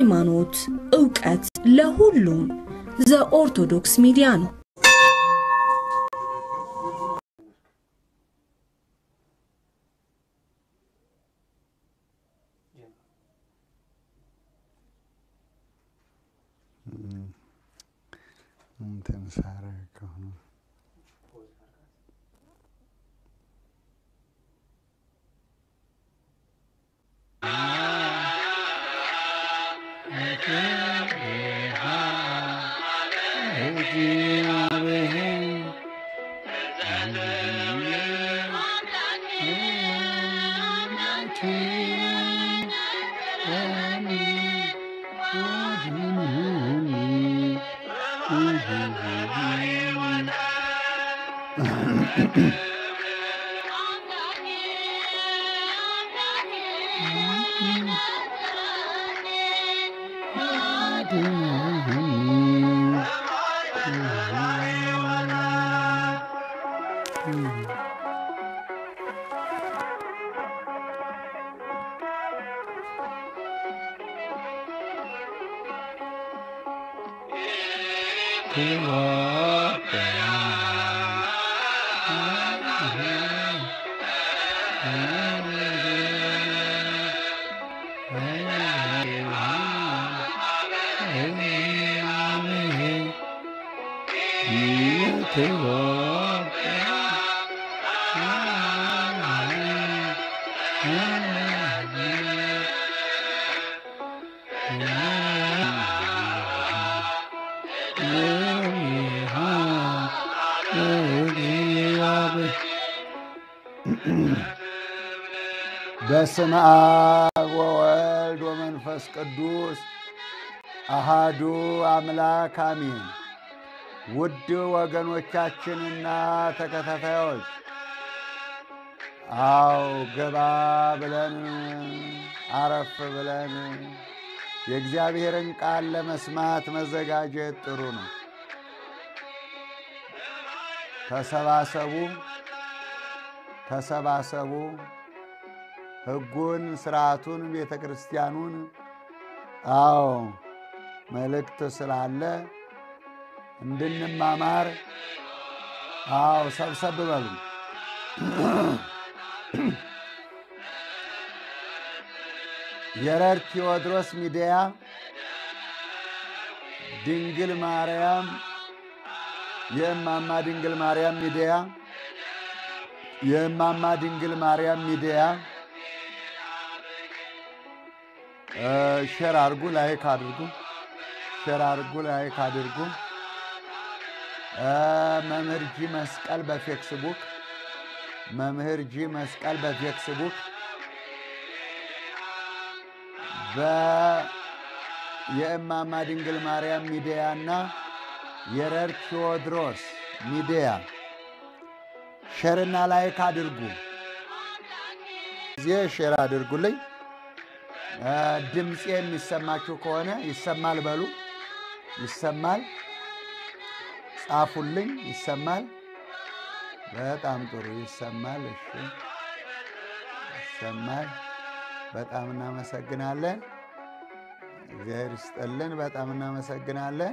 ሃይማኖት፣ ዕውቀት ለሁሉም ዘኦርቶዶክስ ሚዲያ ነው። እንትን ሳረገው ነው። በስመ አብ ወወልድ ወመንፈስ ቅዱስ አሃዱ አምላክ አሜን። ውድ ወገኖቻችንና ተከታታዮች አው ገባ ብለን አረፍ ብለን የእግዚአብሔርን ቃል ለመስማት መዘጋጀት ጥሩ ነው። ተሰባሰቡ ተሰባሰቡ። ሕጉን፣ ስርዓቱን፣ ቤተ ክርስቲያኑን አዎ መልእክት ስላለ እንድንማማር አዎ ሰብሰብ በሉ። የረር ቴዎድሮስ ሚዲያ ድንግል ማርያም የእማማ ድንግል ማርያም ሚዲያ የእማማ ድንግል ማርያም ሚዲያ ሼር አድርጉ፣ ላይክ አድርጉ፣ ሼር አድርጉ፣ ላይክ አድርጉ። መምህር ጂ መስቀል በፌክስቡክ መምህር ጂ መስቀል በፌክስቡክ የእማማ ድንግል ማርያም ሚዲያ እና የረር ቴዎድሮስ ሚዲያ ሼርና ላይክ አድርጉ። ጊዜ ሼር አድርጉልኝ። ድምፄ የሚሰማችሁ ከሆነ ይሰማል በሉ። ይሰማል፣ ጻፉልኝ። ይሰማል። በጣም ጥሩ ይሰማል። እሺ፣ ይሰማል። በጣም እናመሰግናለን። እግዚአብሔር ይስጠልን። በጣም እናመሰግናለን።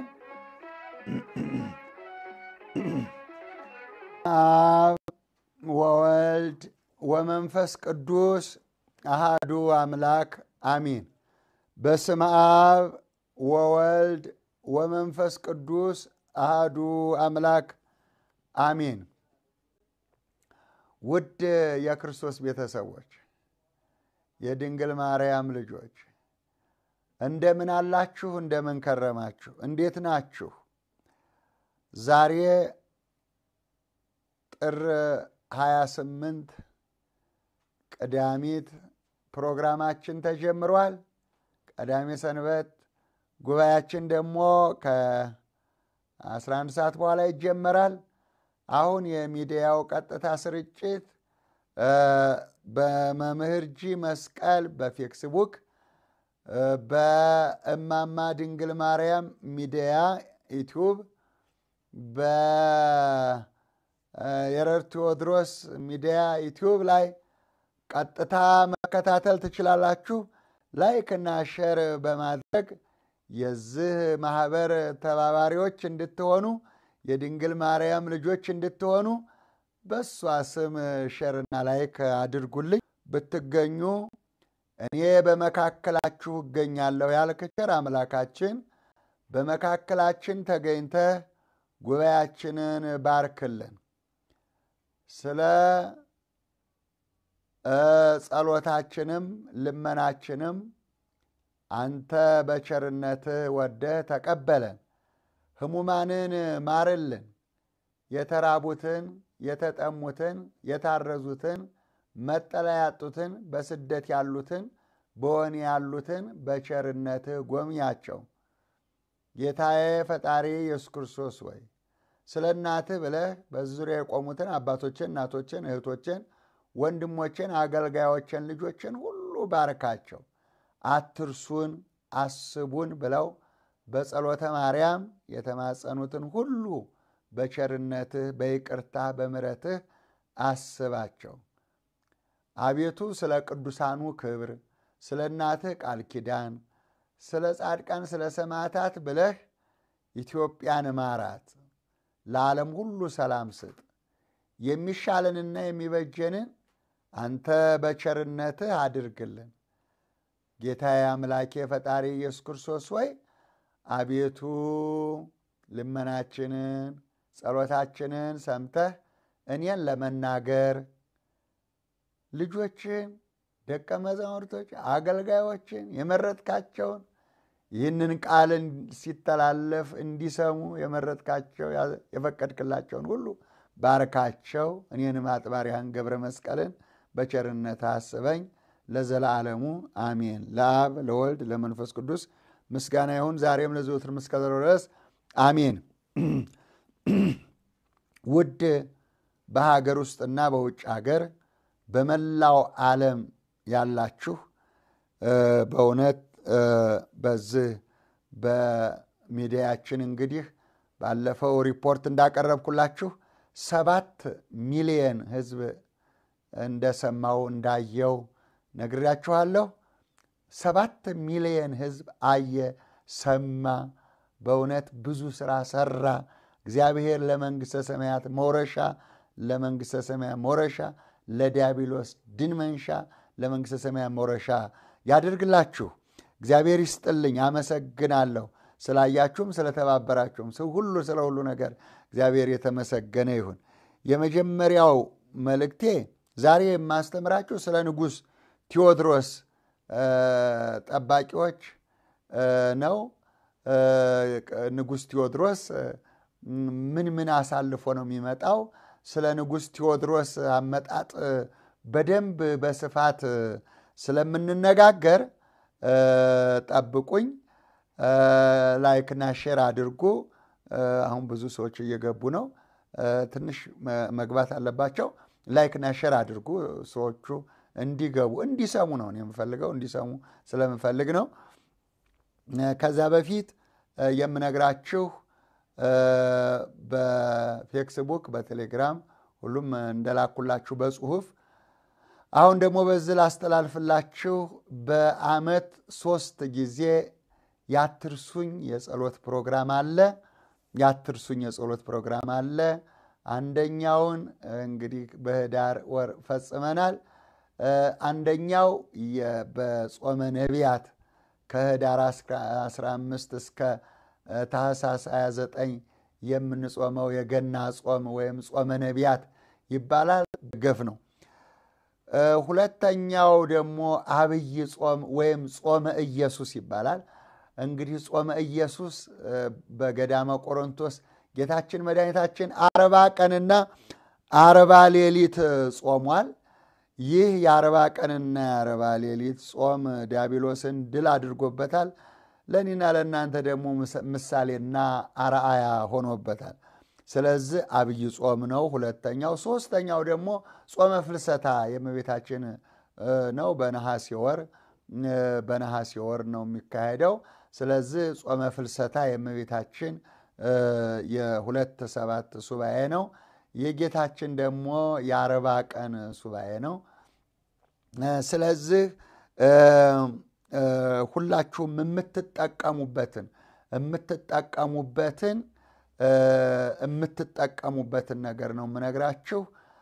አብ ወወልድ ወመንፈስ ቅዱስ አሃዱ አምላክ አሚን። በስመ አብ ወወልድ ወመንፈስ ቅዱስ አሃዱ አምላክ አሚን። ውድ የክርስቶስ ቤተሰቦች፣ የድንግል ማርያም ልጆች እንደምን አላችሁ? እንደምን ከረማችሁ? እንዴት ናችሁ? ዛሬ ጥር 28 ቅዳሚት ፕሮግራማችን ተጀምሯል። ቀዳሜ ሰንበት ጉባኤያችን ደግሞ ከ11 ሰዓት በኋላ ይጀመራል። አሁን የሚዲያው ቀጥታ ስርጭት በመምህር ጂ መስቀል በፌክስቡክ በእማማ ድንግል ማርያም ሚዲያ ዩቲዩብ በየረር ቴዎድሮስ ሚዲያ ዩቲዩብ ላይ ቀጥታ መከታተል ትችላላችሁ። ላይክ እና ሼር በማድረግ የዚህ ማህበር ተባባሪዎች እንድትሆኑ የድንግል ማርያም ልጆች እንድትሆኑ በእሷ ስም ሼርና ላይክ አድርጉልኝ። ብትገኙ እኔ በመካከላችሁ እገኛለሁ ያልክ ቸር አምላካችን በመካከላችን ተገኝተህ ጉባኤያችንን ባርክልን። ስለ ጸሎታችንም ልመናችንም አንተ በቸርነትህ ወደህ ተቀበለን። ሕሙማንን ማርልን። የተራቡትን፣ የተጠሙትን፣ የታረዙትን፣ መጠለያ ያጡትን፣ በስደት ያሉትን፣ በወህኒ ያሉትን በቸርነትህ ጎብኛቸው። ጌታዬ ፈጣሪ ኢየሱስ ክርስቶስ ወይ ስለ እናትህ ብለህ በዚህ ዙሪያ የቆሙትን አባቶችን፣ እናቶችን፣ እህቶችን፣ ወንድሞችን፣ አገልጋዮችን፣ ልጆችን ሁሉ ባርካቸው። አትርሱን፣ አስቡን ብለው በጸሎተ ማርያም የተማጸኑትን ሁሉ በቸርነትህ በይቅርታ በምሕረትህ አስባቸው። አቤቱ ስለ ቅዱሳኑ ክብር፣ ስለ እናትህ ቃል ኪዳን፣ ስለ ጻድቃን፣ ስለ ሰማዕታት ብለህ ኢትዮጵያን ማራት። ለዓለም ሁሉ ሰላም ስጥ። የሚሻለንና የሚበጀንን አንተ በቸርነትህ አድርግልን። ጌታዬ አምላኬ ፈጣሪ ኢየሱስ ክርስቶስ ወይ አቤቱ ልመናችንን ጸሎታችንን ሰምተህ እኔን ለመናገር ልጆችን፣ ደቀ መዛሙርቶች፣ አገልጋዮችን የመረጥካቸውን ይህንን ቃል ሲተላለፍ እንዲሰሙ የመረጥካቸው የፈቀድክላቸውን ሁሉ ባርካቸው። እኔንም አጥባሪያን ገብረ መስቀልን በቸርነት አስበኝ ለዘላለሙ አሜን። ለአብ ለወልድ ለመንፈስ ቅዱስ ምስጋና ይሁን ዛሬም ለዘወትር እስከ ድረስ አሜን። ውድ በሀገር ውስጥና በውጭ ሀገር በመላው ዓለም ያላችሁ በእውነት በዚህ በሚዲያችን እንግዲህ ባለፈው ሪፖርት እንዳቀረብኩላችሁ ሰባት ሚሊየን ሕዝብ እንደሰማው እንዳየው ነግሬያችኋለሁ። ሰባት ሚሊየን ሕዝብ አየ፣ ሰማ። በእውነት ብዙ ስራ ሰራ። እግዚአብሔር ለመንግሥተ ሰማያት መውረሻ ለመንግሥተ ሰማያት መውረሻ ለዲያብሎስ ድል መንሻ ለመንግሥተ ሰማያት መውረሻ ያደርግላችሁ። እግዚአብሔር ይስጥልኝ። አመሰግናለሁ። ስላያችሁም ስለተባበራችሁም ሰው ሁሉ ስለ ሁሉ ነገር እግዚአብሔር የተመሰገነ ይሁን። የመጀመሪያው መልእክቴ ዛሬ የማስተምራችሁ ስለ ንጉሥ ቴዎድሮስ ጠባቂዎች ነው። ንጉሥ ቴዎድሮስ ምን ምን አሳልፎ ነው የሚመጣው? ስለ ንጉሥ ቴዎድሮስ አመጣጥ በደንብ በስፋት ስለምንነጋገር ጠብቁኝ። ላይክና ሼር አድርጉ። አሁን ብዙ ሰዎች እየገቡ ነው። ትንሽ መግባት አለባቸው። ላይክና ሼር አድርጉ። ሰዎቹ እንዲገቡ እንዲሰሙ ነው የምፈልገው፣ እንዲሰሙ ስለምፈልግ ነው። ከዛ በፊት የምነግራችሁ በፌክስቡክ በቴሌግራም ሁሉም እንደላኩላችሁ በጽሁፍ አሁን ደግሞ በዚህ ላስተላልፍላችሁ በዓመት ሶስት ጊዜ ያትርሱኝ የጸሎት ፕሮግራም አለ። ያትርሱኝ የጸሎት ፕሮግራም አለ። አንደኛውን እንግዲህ በህዳር ወር ፈጽመናል። አንደኛው በጾመ ነቢያት ከህዳር 15 እስከ ታህሳስ 29 የምንጾመው የገና ጾም ወይም ጾመ ነቢያት ይባላል። ገፍ ነው። ሁለተኛው ደግሞ አብይ ጾም ወይም ጾመ ኢየሱስ ይባላል። እንግዲህ ጾመ ኢየሱስ በገዳመ ቆሮንቶስ ጌታችን መድኃኒታችን አርባ ቀንና አርባ ሌሊት ጾሟል። ይህ የአርባ ቀንና የአርባ ሌሊት ጾም ዲያብሎስን ድል አድርጎበታል። ለእኔና ለእናንተ ደግሞ ምሳሌና አርአያ ሆኖበታል። ስለዚህ አብይ ጾም ነው ሁለተኛው። ሶስተኛው ደግሞ ጾመ ፍልሰታ የእመቤታችን ነው። በነሐሴ ወር በነሐሴ ወር ነው የሚካሄደው። ስለዚህ ጾመ ፍልሰታ የእመቤታችን የሁለት ሰባት ሱባኤ ነው። የጌታችን ደግሞ የአርባ ቀን ሱባኤ ነው። ስለዚህ ሁላችሁም የምትጠቀሙበትን የምትጠቀሙበትን የምትጠቀሙበትን ነገር ነው የምነግራችሁ።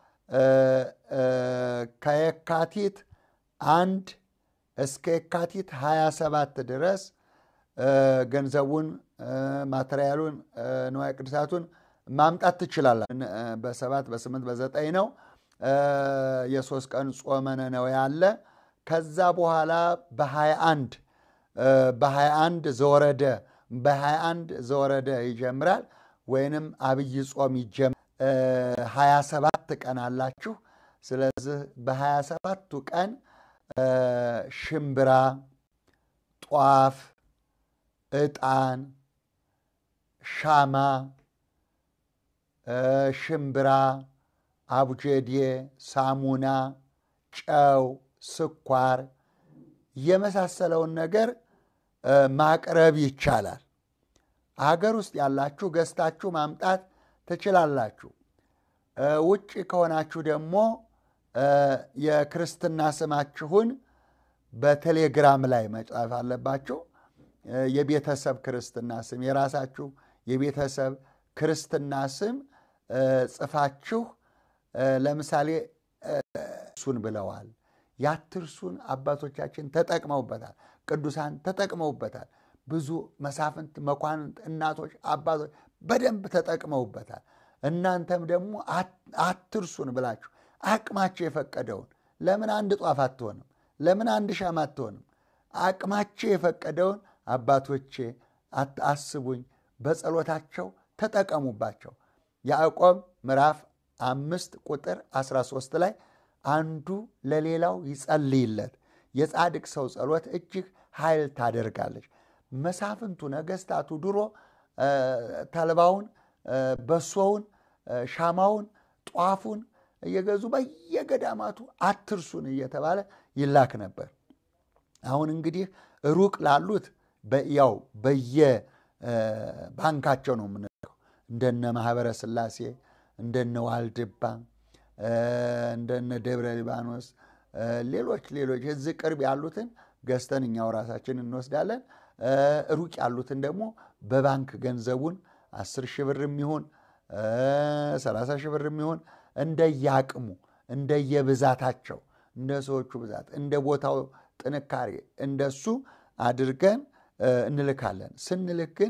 ከየካቲት አንድ እስከ የካቲት 27 ድረስ ገንዘቡን፣ ማቴሪያሉን፣ ንዋየ ቅድሳቱን ማምጣት ትችላላችሁ። በሰባት በስምንት በዘጠኝ ነው የሶስት ቀን ጾመ ነነዌ ያለ ከዛ በኋላ በ21 በ21 ዘወረደ በ21 ዘወረደ ይጀምራል ወይንም አብይ ጾም ይጀምራል። 27 ቀን አላችሁ። ስለዚህ በ27ቱ ቀን ሽምብራ፣ ጧፍ፣ ዕጣን፣ ሻማ፣ ሽምብራ፣ አቡጀዴ፣ ሳሙና፣ ጨው፣ ስኳር የመሳሰለውን ነገር ማቅረብ ይቻላል። ሀገር ውስጥ ያላችሁ ገዝታችሁ ማምጣት ትችላላችሁ። ውጭ ከሆናችሁ ደግሞ የክርስትና ስማችሁን በቴሌግራም ላይ መጻፍ አለባችሁ። የቤተሰብ ክርስትና ስም የራሳችሁ የቤተሰብ ክርስትና ስም ጽፋችሁ ለምሳሌ እሱን ብለዋል። ያትርሱን አባቶቻችን ተጠቅመውበታል። ቅዱሳን ተጠቅመውበታል። ብዙ መሳፍንት፣ መኳንንት፣ እናቶች፣ አባቶች በደንብ ተጠቅመውበታል። እናንተም ደግሞ አትርሱን ብላችሁ አቅማችሁ የፈቀደውን ለምን አንድ ጧፍ አትሆንም? ለምን አንድ ሻማ አትሆንም? አቅማችሁ የፈቀደውን አባቶቼ አስቡኝ፣ በጸሎታቸው ተጠቀሙባቸው። ያዕቆብ ምዕራፍ አምስት ቁጥር 13 ላይ አንዱ ለሌላው ይጸልይለት፣ የጻድቅ ሰው ጸሎት እጅግ ኃይል ታደርጋለች። መሳፍንቱ ነገስታቱ ድሮ ተልባውን፣ በሶውን፣ ሻማውን፣ ጧፉን እየገዙ በየገዳማቱ አትርሱን እየተባለ ይላክ ነበር። አሁን እንግዲህ ሩቅ ላሉት ያው በየባንካቸው ነው የምንልከው። እንደነ ማህበረ ስላሴ፣ እንደነ ዋልድባ፣ እንደነ ደብረ ሊባኖስ፣ ሌሎች ሌሎች እዚህ ቅርብ ያሉትን ገዝተን እኛው ራሳችን እንወስዳለን። ሩቅ ያሉትን ደግሞ በባንክ ገንዘቡን አስር ሺህ ብር የሚሆን ሰላሳ ሺህ ብር የሚሆን እንደየአቅሙ እንደየብዛታቸው እንደ ሰዎቹ ብዛት እንደ ቦታው ጥንካሬ እንደሱ አድርገን እንልካለን። ስንልክ ግን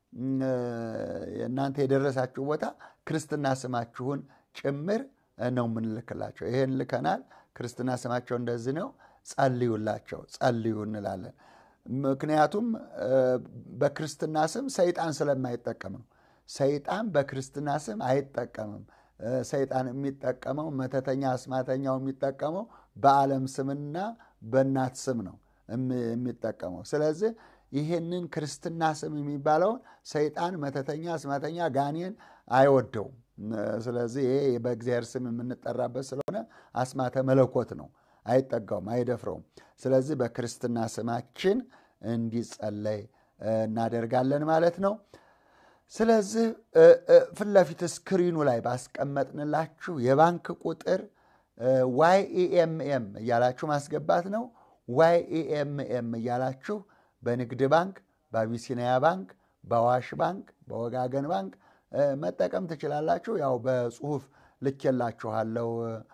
እናንተ የደረሳችሁ ቦታ ክርስትና ስማችሁን ጭምር ነው የምንልክላቸው። ይሄን ልከናል። ክርስትና ስማቸው እንደዚህ ነው፣ ጸልዩላቸው፣ ጸልዩ እንላለን። ምክንያቱም በክርስትና ስም ሰይጣን ስለማይጠቀም ነው። ሰይጣን በክርስትና ስም አይጠቀምም። ሰይጣን የሚጠቀመው መተተኛ አስማተኛው የሚጠቀመው በዓለም ስምና በእናት ስም ነው የሚጠቀመው። ስለዚህ ይህንን ክርስትና ስም የሚባለውን ሰይጣን መተተኛ አስማተኛ ጋኔን አይወደውም። ስለዚህ ይሄ በእግዚአብሔር ስም የምንጠራበት ስለሆነ አስማተ መለኮት ነው፣ አይጠጋውም፣ አይደፍረውም። ስለዚህ በክርስትና ስማችን እንዲጸለይ እናደርጋለን ማለት ነው። ስለዚህ ፊት ለፊት ስክሪኑ ላይ ባስቀመጥንላችሁ የባንክ ቁጥር ዋይ ኢኤምኤም እያላችሁ ማስገባት ነው። ዋይ ኢኤምኤም እያላችሁ በንግድ ባንክ፣ በአቢሲኒያ ባንክ፣ በአዋሽ ባንክ፣ በወጋገን ባንክ መጠቀም ትችላላችሁ። ያው በጽሁፍ ልኬላችኋለሁ።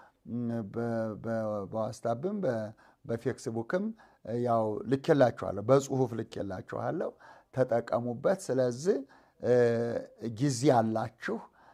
በዋስታብም በፌክስቡክም ያው ልኬላችኋለሁ፣ በጽሁፍ ልኬላችኋለሁ። ተጠቀሙበት። ስለዚህ ጊዜ አላችሁ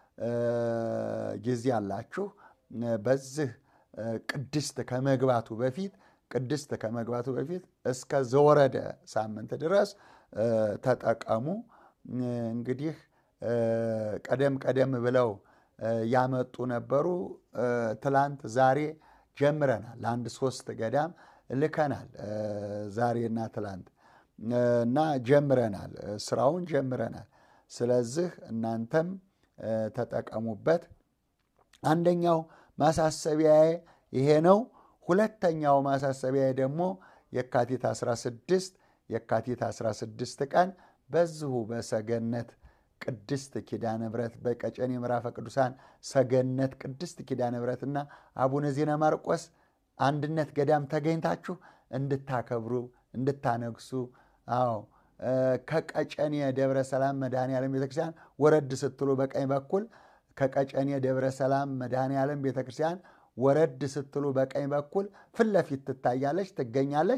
ጊዜ አላችሁ። በዚህ ቅድስት ከመግባቱ በፊት ቅድስት ከመግባቱ በፊት እስከ ዘወረደ ሳምንት ድረስ ተጠቀሙ። እንግዲህ ቀደም ቀደም ብለው ያመጡ ነበሩ። ትላንት ዛሬ ጀምረናል። ለአንድ ሶስት ገዳም ልከናል። ዛሬና ትላንት እና ጀምረናል፣ ስራውን ጀምረናል። ስለዚህ እናንተም ተጠቀሙበት። አንደኛው ማሳሰቢያዬ ይሄ ነው። ሁለተኛው ማሳሰቢያዬ ደግሞ የካቲት 16 የካቲት 16 ቀን በዚሁ በሰገነት ቅድስት ኪዳነ ምሕረት በቀጨኔ ምዕራፈ ቅዱሳን ሰገነት ቅድስት ኪዳነ ምሕረትና አቡነ ዜና ማርቆስ አንድነት ገዳም ተገኝታችሁ እንድታከብሩ እንድታነግሱ አዎ ከቀጨኔ ደብረ ሰላም መድኃኔዓለም ቤተክርስቲያን ወረድ ስትሉ በቀኝ በኩል ከቀጨኔ ደብረ ሰላም መድኃኔዓለም ቤተክርስቲያን ወረድ ስትሉ በቀኝ በኩል ፊት ለፊት ትታያለች፣ ትገኛለች።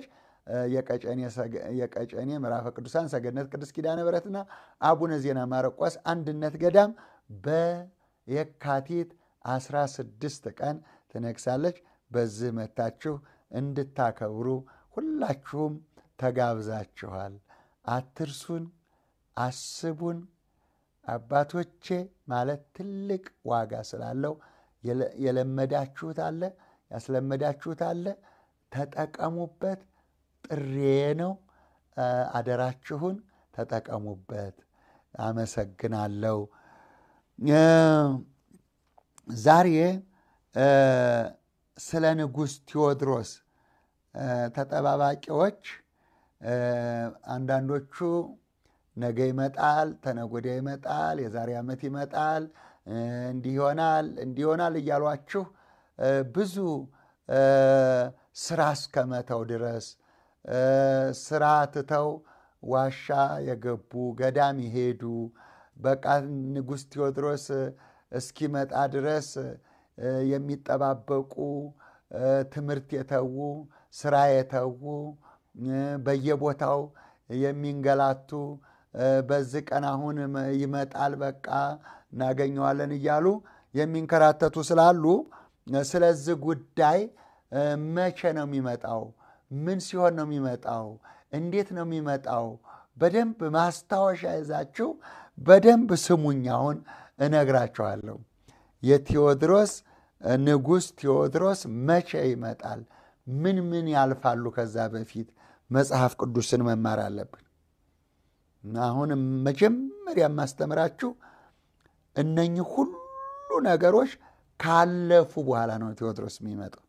የቀጨኔ ምዕራፈ ቅዱሳን ሰገነት ቅድስት ኪዳነ ምሕረትና አቡነ ዜና ማርቆስ አንድነት ገዳም በየካቲት 16 ቀን ትነግሳለች። በዚህ መታችሁ እንድታከብሩ ሁላችሁም ተጋብዛችኋል። አትርሱን፣ አስቡን። አባቶቼ ማለት ትልቅ ዋጋ ስላለው የለመዳችሁት አለ፣ ያስለመዳችሁት አለ። ተጠቀሙበት። ጥሬ ነው። አደራችሁን ተጠቀሙበት። አመሰግናለሁ። ዛሬ ስለ ንጉሥ ቴዎድሮስ ተጠባባቂዎች አንዳንዶቹ ነገ ይመጣል፣ ተነጎዳ ይመጣል፣ የዛሬ ዓመት ይመጣል፣ እንዲህ ይሆናል፣ እንዲህ ይሆናል እያሏችሁ ብዙ ስራ እስከመተው ድረስ ስራ ትተው ዋሻ የገቡ ገዳም ይሄዱ በቃ ንጉሥ ቴዎድሮስ እስኪመጣ ድረስ የሚጠባበቁ ትምህርት የተዉ ስራ የተዉ በየቦታው የሚንገላቱ በዚህ ቀን አሁን ይመጣል በቃ እናገኘዋለን እያሉ የሚንከራተቱ ስላሉ ስለዚህ ጉዳይ መቼ ነው የሚመጣው? ምን ሲሆን ነው የሚመጣው? እንዴት ነው የሚመጣው? በደንብ ማስታወሻ ይዛችሁ በደንብ ስሙኝ። አሁን እነግራችኋለሁ። የቴዎድሮስ ንጉሥ ቴዎድሮስ መቼ ይመጣል? ምን ምን ያልፋሉ? ከዛ በፊት መጽሐፍ ቅዱስን መማር አለብን። አሁን መጀመሪያ የማስተምራችሁ እነኚህ ሁሉ ነገሮች ካለፉ በኋላ ነው ቴዎድሮስ የሚመጣው።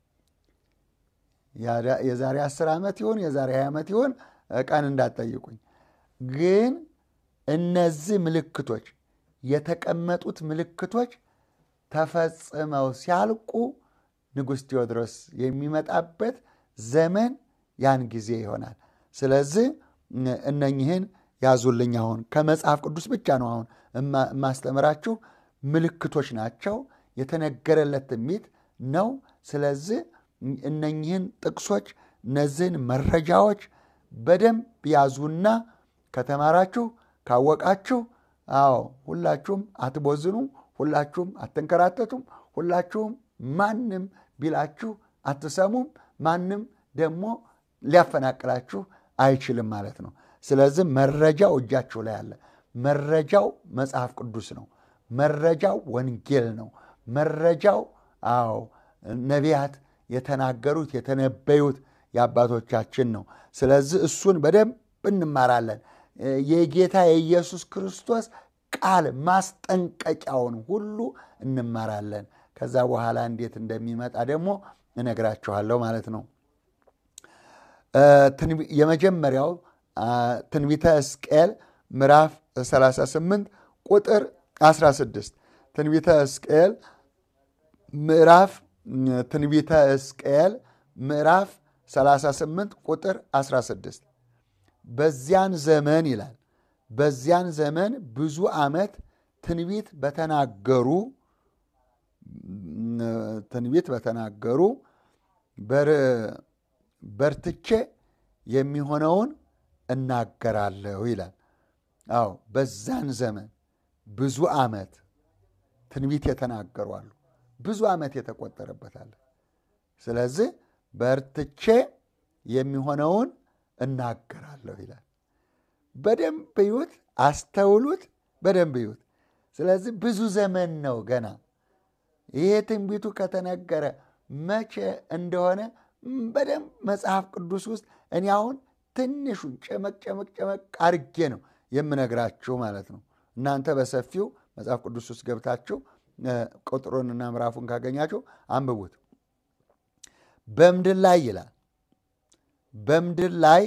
የዛሬ አስር ዓመት ይሆን የዛሬ ሀያ ዓመት ይሆን ቀን እንዳትጠይቁኝ። ግን እነዚህ ምልክቶች የተቀመጡት ምልክቶች ተፈጽመው ሲያልቁ ንጉሥ ቴዎድሮስ የሚመጣበት ዘመን ያን ጊዜ ይሆናል። ስለዚህ እነኝህን ያዙልኝ። አሁን ከመጽሐፍ ቅዱስ ብቻ ነው አሁን የማስተምራችሁ። ምልክቶች ናቸው። የተነገረለት ትንቢት ነው። ስለዚህ እነኝህን ጥቅሶች እነዚህን መረጃዎች በደንብ ያዙና ከተማራችሁ ካወቃችሁ፣ አዎ ሁላችሁም አትቦዝኑም፣ ሁላችሁም አትንከራተቱም፣ ሁላችሁም ማንም ቢላችሁ አትሰሙም፣ ማንም ደግሞ ሊያፈናቅላችሁ አይችልም ማለት ነው። ስለዚህ መረጃው እጃችሁ ላይ አለ። መረጃው መጽሐፍ ቅዱስ ነው። መረጃው ወንጌል ነው። መረጃው አዎ ነቢያት የተናገሩት የተነበዩት የአባቶቻችን ነው። ስለዚህ እሱን በደንብ እንማራለን። የጌታ የኢየሱስ ክርስቶስ ቃል ማስጠንቀቂያውን ሁሉ እንማራለን። ከዛ በኋላ እንዴት እንደሚመጣ ደግሞ እነግራችኋለሁ ማለት ነው። የመጀመሪያው ትንቢተ ሕዝቅኤል ምዕራፍ 38 ቁጥር 16 ትንቢተ ሕዝቅኤል ምዕራፍ ትንቢተ ሕዝቅኤል ምዕራፍ 38 ቁጥር 16 በዚያን ዘመን ይላል። በዚያን ዘመን ብዙ ዓመት ትንቢት በተናገሩ ትንቢት በተናገሩ በርትቼ የሚሆነውን እናገራለሁ ይላል። አዎ በዛን ዘመን ብዙ ዓመት ትንቢት የተናገሩ አሉ። ብዙ ዓመት የተቆጠረበታል። ስለዚህ በርትቼ የሚሆነውን እናገራለሁ ይላል። በደንብ ይዩት፣ አስተውሉት፣ በደንብ ይዩት። ስለዚህ ብዙ ዘመን ነው ገና። ይሄ ትንቢቱ ከተነገረ መቼ እንደሆነ በደንብ መጽሐፍ ቅዱስ ውስጥ እኔ አሁን ትንሹን ጨመቅ ጨመቅ ጨመቅ አርጌ ነው የምነግራችሁ ማለት ነው። እናንተ በሰፊው መጽሐፍ ቅዱስ ውስጥ ገብታችሁ ቁጥሩንና ምዕራፉን ካገኛችሁ አንብቡት። በምድር ላይ ይላል በምድር ላይ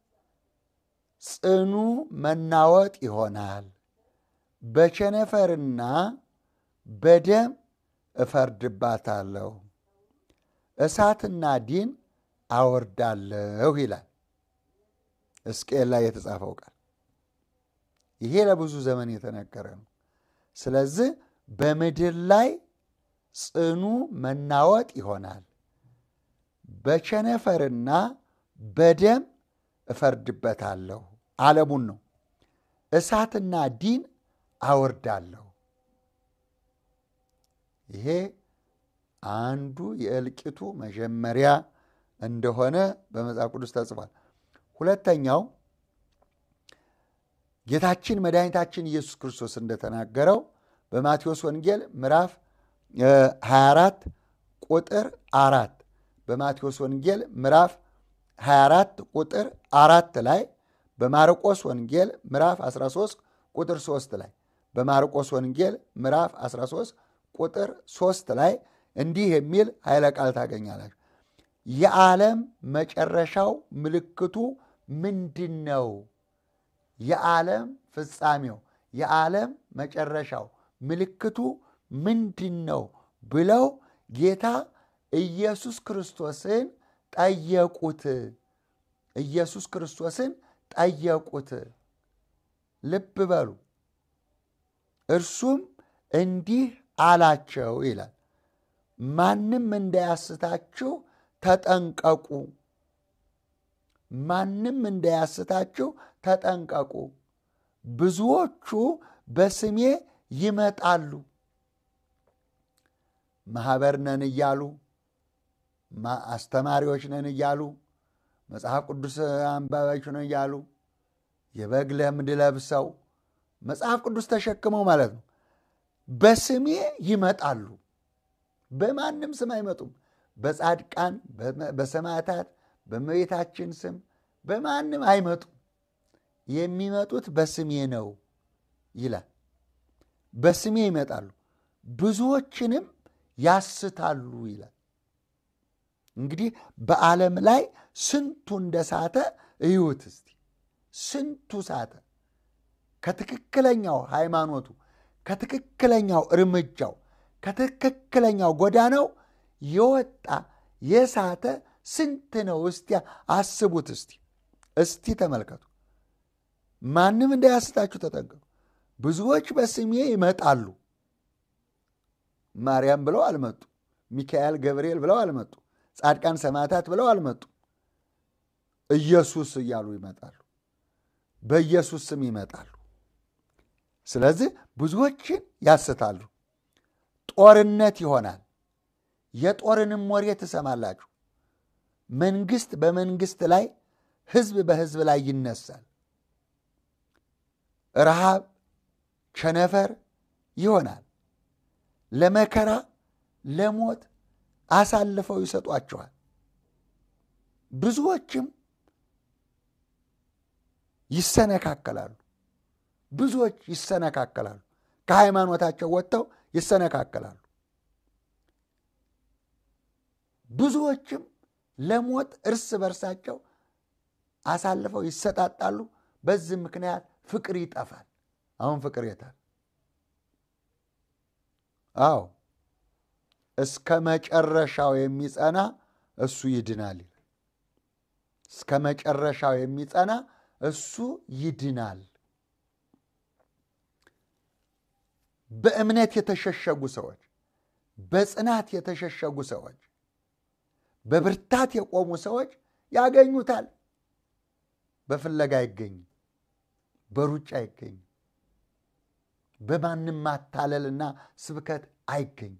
ጽኑ መናወጥ ይሆናል፣ በቸነፈርና በደም እፈርድባታለሁ፣ እሳትና ዲን አወርዳለሁ ይላል። ሕዝቅኤል ላይ የተጻፈው ቃል ይሄ ለብዙ ዘመን የተነገረ ነው። ስለዚህ በምድር ላይ ጽኑ መናወጥ ይሆናል፣ በቸነፈርና በደም እፈርድበታለሁ። ዓለሙን ነው። እሳትና ዲን አወርዳለሁ። ይሄ አንዱ የእልቂቱ መጀመሪያ እንደሆነ በመጽሐፍ ቅዱስ ተጽፏል። ሁለተኛው ጌታችን መድኃኒታችን ኢየሱስ ክርስቶስ እንደተናገረው በማቴዎስ ወንጌል ምዕራፍ 24 ቁጥር አራት በማቴዎስ ወንጌል ምዕራፍ 24 ቁጥር አራት ላይ በማርቆስ ወንጌል ምዕራፍ 13 ቁጥር 3 ላይ በማርቆስ ወንጌል ምዕራፍ 13 ቁጥር 3 ላይ እንዲህ የሚል ኃይለ ቃል ታገኛላችሁ። የዓለም መጨረሻው ምልክቱ ምንድን ነው? የዓለም ፍጻሜው የዓለም መጨረሻው ምልክቱ ምንድን ነው ብለው ጌታ ኢየሱስ ክርስቶስን ጠየቁት። ኢየሱስ ክርስቶስን ጠየቁት። ልብ በሉ። እርሱም እንዲህ አላቸው ይላል፣ ማንም እንዳያስታችሁ ተጠንቀቁ። ማንም እንዳያስታችሁ ተጠንቀቁ። ብዙዎቹ በስሜ ይመጣሉ፣ ማኅበር ነን እያሉ አስተማሪዎች ነን እያሉ መጽሐፍ ቅዱስ አንባቢዎች ነን እያሉ የበግ ለምድ ለብሰው መጽሐፍ ቅዱስ ተሸክመው ማለት ነው። በስሜ ይመጣሉ። በማንም ስም አይመጡም። በጻድቃን በሰማዕታት በእመቤታችን ስም በማንም አይመጡም። የሚመጡት በስሜ ነው ይላል። በስሜ ይመጣሉ፣ ብዙዎችንም ያስታሉ ይላል። እንግዲህ በዓለም ላይ ስንቱ እንደሳተ እዩት እስቲ። ስንቱ ሳተ። ከትክክለኛው ሃይማኖቱ፣ ከትክክለኛው እርምጃው፣ ከትክክለኛው ጎዳናው የወጣ የሳተ ስንት ነው? እስቲ አስቡት። እስቲ እስቲ ተመልከቱ። ማንም እንዳያስታችሁ ተጠንቀቁ። ብዙዎች በስሜ ይመጣሉ። ማርያም ብለው አልመጡ። ሚካኤል ገብርኤል ብለው አልመጡ። ጻድቃን ሰማዕታት ብለው አልመጡ። ኢየሱስ እያሉ ይመጣሉ። በኢየሱስ ስም ይመጣሉ። ስለዚህ ብዙዎችን ያስታሉ። ጦርነት ይሆናል። የጦርንም ወሬ ትሰማላችሁ። መንግስት በመንግስት ላይ፣ ህዝብ በህዝብ ላይ ይነሳል። ረሃብ፣ ቸነፈር ይሆናል። ለመከራ ለሞት አሳልፈው ይሰጧቸዋል። ብዙዎችም ይሰነካከላሉ። ብዙዎች ይሰነካከላሉ። ከሃይማኖታቸው ወጥተው ይሰነካከላሉ። ብዙዎችም ለሞት እርስ በርሳቸው አሳልፈው ይሰጣጣሉ። በዚህ ምክንያት ፍቅር ይጠፋል። አሁን ፍቅር የታል? አዎ እስከ መጨረሻው የሚጸና እሱ ይድናል። እስከ መጨረሻው የሚጸና እሱ ይድናል። በእምነት የተሸሸጉ ሰዎች፣ በጽናት የተሸሸጉ ሰዎች፣ በብርታት የቆሙ ሰዎች ያገኙታል። በፍለጋ አይገኝም፣ በሩጫ አይገኝም፣ በማንም ማታለልና ስብከት አይገኝም።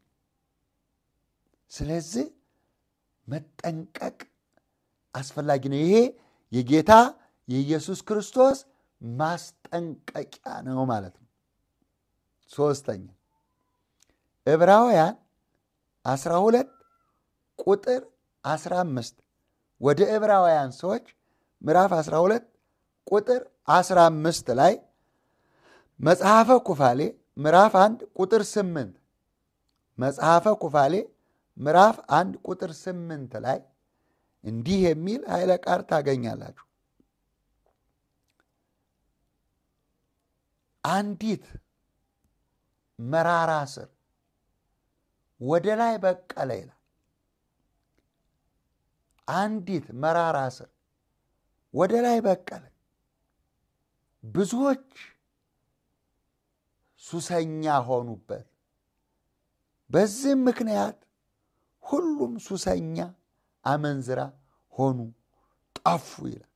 ስለዚህ መጠንቀቅ አስፈላጊ ነው። ይሄ የጌታ የኢየሱስ ክርስቶስ ማስጠንቀቂያ ነው ማለት ነው። ሶስተኛ ዕብራውያን 12 ቁጥር 15 ወደ ዕብራውያን ሰዎች ምዕራፍ 12 ቁጥር 15 ላይ መጽሐፈ ኩፋሌ ምዕራፍ 1 ቁጥር 8 መጽሐፈ ኩፋሌ ምዕራፍ 1 ቁጥር 8 ላይ እንዲህ የሚል ኃይለ ቃል ታገኛላችሁ። አንዲት መራራ ስር ወደ ላይ በቀለ ይላል። አንዲት መራራ ስር ወደ ላይ በቀለ ብዙዎች ሱሰኛ ሆኑበት። በዚህም ምክንያት ሁሉም ሱሰኛ፣ አመንዝራ ሆኑ፣ ጠፉ ይላል።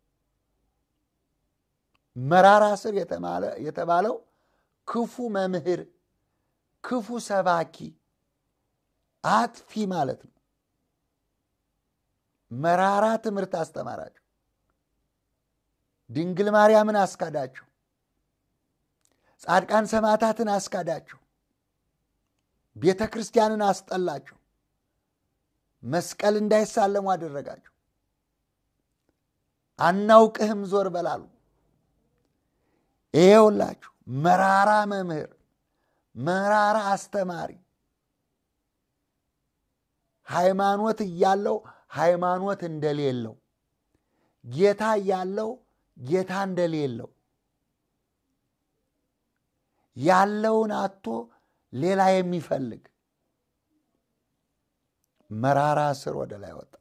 መራራ ስር የተባለው ክፉ መምህር፣ ክፉ ሰባኪ፣ አጥፊ ማለት ነው። መራራ ትምህርት አስተማራቸው። ድንግል ማርያምን አስካዳቸው። ጻድቃን ሰማዕታትን አስካዳቸው። ቤተ ክርስቲያንን አስጠላቸው። መስቀል እንዳይሳለሙ አደረጋቸው። አናውቅህም ዞር በላሉ። ይሄውላችሁ መራራ መምህር፣ መራራ አስተማሪ፣ ሃይማኖት እያለው ሃይማኖት እንደሌለው፣ ጌታ እያለው ጌታ እንደሌለው፣ ያለውን አቶ ሌላ የሚፈልግ መራራ ስር ወደ ላይ ወጣል።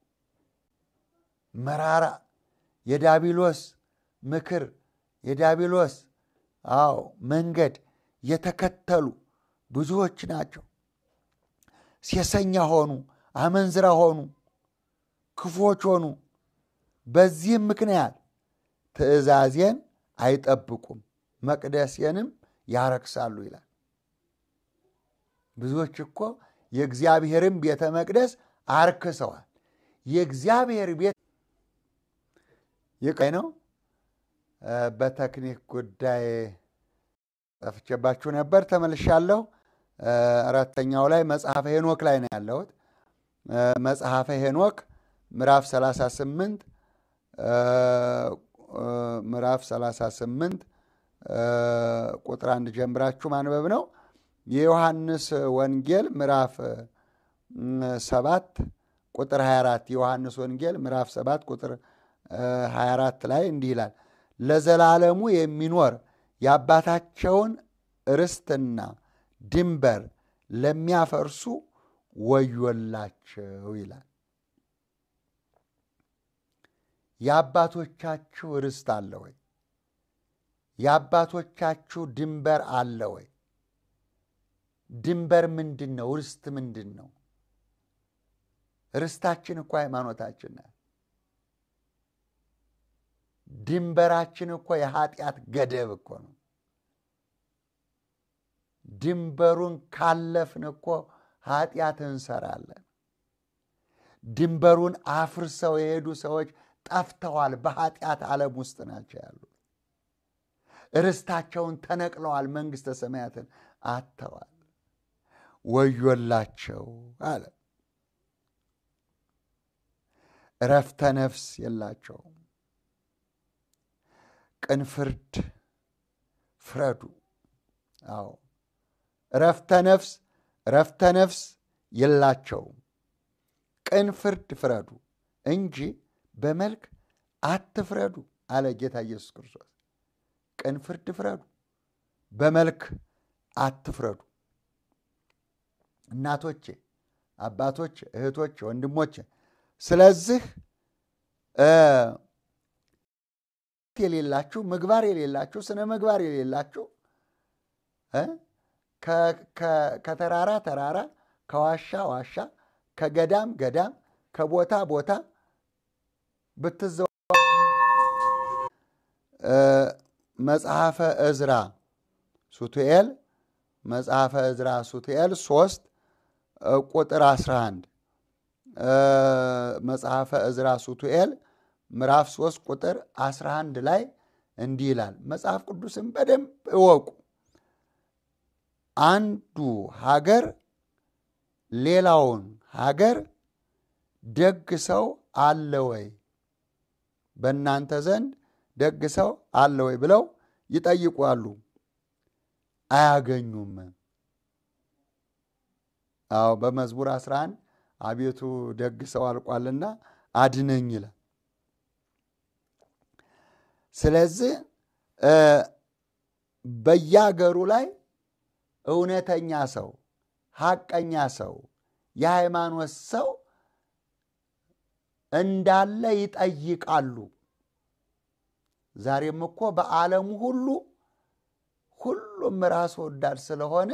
መራራ የዳቢሎስ ምክር የዳቢሎስ አዎ መንገድ የተከተሉ ብዙዎች ናቸው። ሴሰኛ ሆኑ፣ አመንዝራ ሆኑ፣ ክፎች ሆኑ። በዚህም ምክንያት ትእዛዜን አይጠብቁም፣ መቅደሴንም ያረክሳሉ ይላል። ብዙዎች እኮ የእግዚአብሔርን ቤተ መቅደስ አርክሰዋል። የእግዚአብሔር ቤት ይቀይ ነው። በቴክኒክ ጉዳይ ጠፍቼባችሁ ነበር፣ ተመልሻለሁ። አራተኛው ላይ መጽሐፈ ሄኖክ ላይ ነው ያለሁት። መጽሐፈ ሄኖክ ምዕራፍ 38 ምዕራፍ 38 ቁጥር አንድ ጀምራችሁ ማንበብ ነው። የዮሐንስ ወንጌል ምዕራፍ 7 ቁጥር 24 የዮሐንስ ወንጌል ምዕራፍ 7 ቁጥር 24 ላይ እንዲህ ይላል ለዘላለሙ የሚኖር የአባታቸውን ርስትና ድንበር ለሚያፈርሱ ወዮላቸው ይላል። የአባቶቻችሁ ርስት አለ ወይ? የአባቶቻችሁ ድንበር አለ ወይ? ድንበር ምንድን ነው? ርስት ምንድን ነው? ርስታችን እኮ ሃይማኖታችን ናት። ድንበራችን እኮ የኃጢአት ገደብ እኮ ነው። ድንበሩን ካለፍን እኮ ኃጢአት እንሰራለን። ድንበሩን አፍርሰው የሄዱ ሰዎች ጠፍተዋል። በኃጢአት ዓለም ውስጥ ናቸው ያሉት። ርስታቸውን ተነቅለዋል። መንግሥተ ሰማያትን አጥተዋል። ወዮላቸው አለ። እረፍተ ነፍስ የላቸውም። ቅን ፍርድ ፍረዱ። አዎ እረፍተ ነፍስ እረፍተ ነፍስ የላቸውም። ቅን ፍርድ ፍረዱ እንጂ በመልክ አትፍረዱ አለ ጌታ ኢየሱስ ክርስቶስ። ቅን ፍርድ ፍረዱ፣ በመልክ አትፍረዱ። እናቶቼ፣ አባቶቼ፣ እህቶቼ፣ ወንድሞቼ ስለዚህ የሌላችሁ ምግባር የሌላችሁ ስነ ምግባር የሌላችሁ ከተራራ ተራራ ከዋሻ ዋሻ ከገዳም ገዳም ከቦታ ቦታ ብትዘ መጽሐፈ እዝራ ሱቱኤል መጽሐፈ እዝራ ሱቱኤል ሶስት ቁጥር 11 መጽሐፈ እዝራ ሱቱኤል ምዕራፍ 3 ቁጥር 11 ላይ እንዲህ ይላል። መጽሐፍ ቅዱስን በደንብ እወቁ። አንዱ ሀገር ሌላውን ሀገር ደግ ሰው አለ ወይ? በእናንተ ዘንድ ደግ ሰው አለ ወይ ብለው ይጠይቋሉ፣ አያገኙም። አዎ በመዝሙር 11 አቤቱ ደግ ሰው አልቋልና አድነኝ ይላል። ስለዚህ በየሀገሩ ላይ እውነተኛ ሰው፣ ሐቀኛ ሰው፣ የሃይማኖት ሰው እንዳለ ይጠይቃሉ። ዛሬም እኮ በዓለሙ ሁሉ ሁሉም ራስ ወዳድ ስለሆነ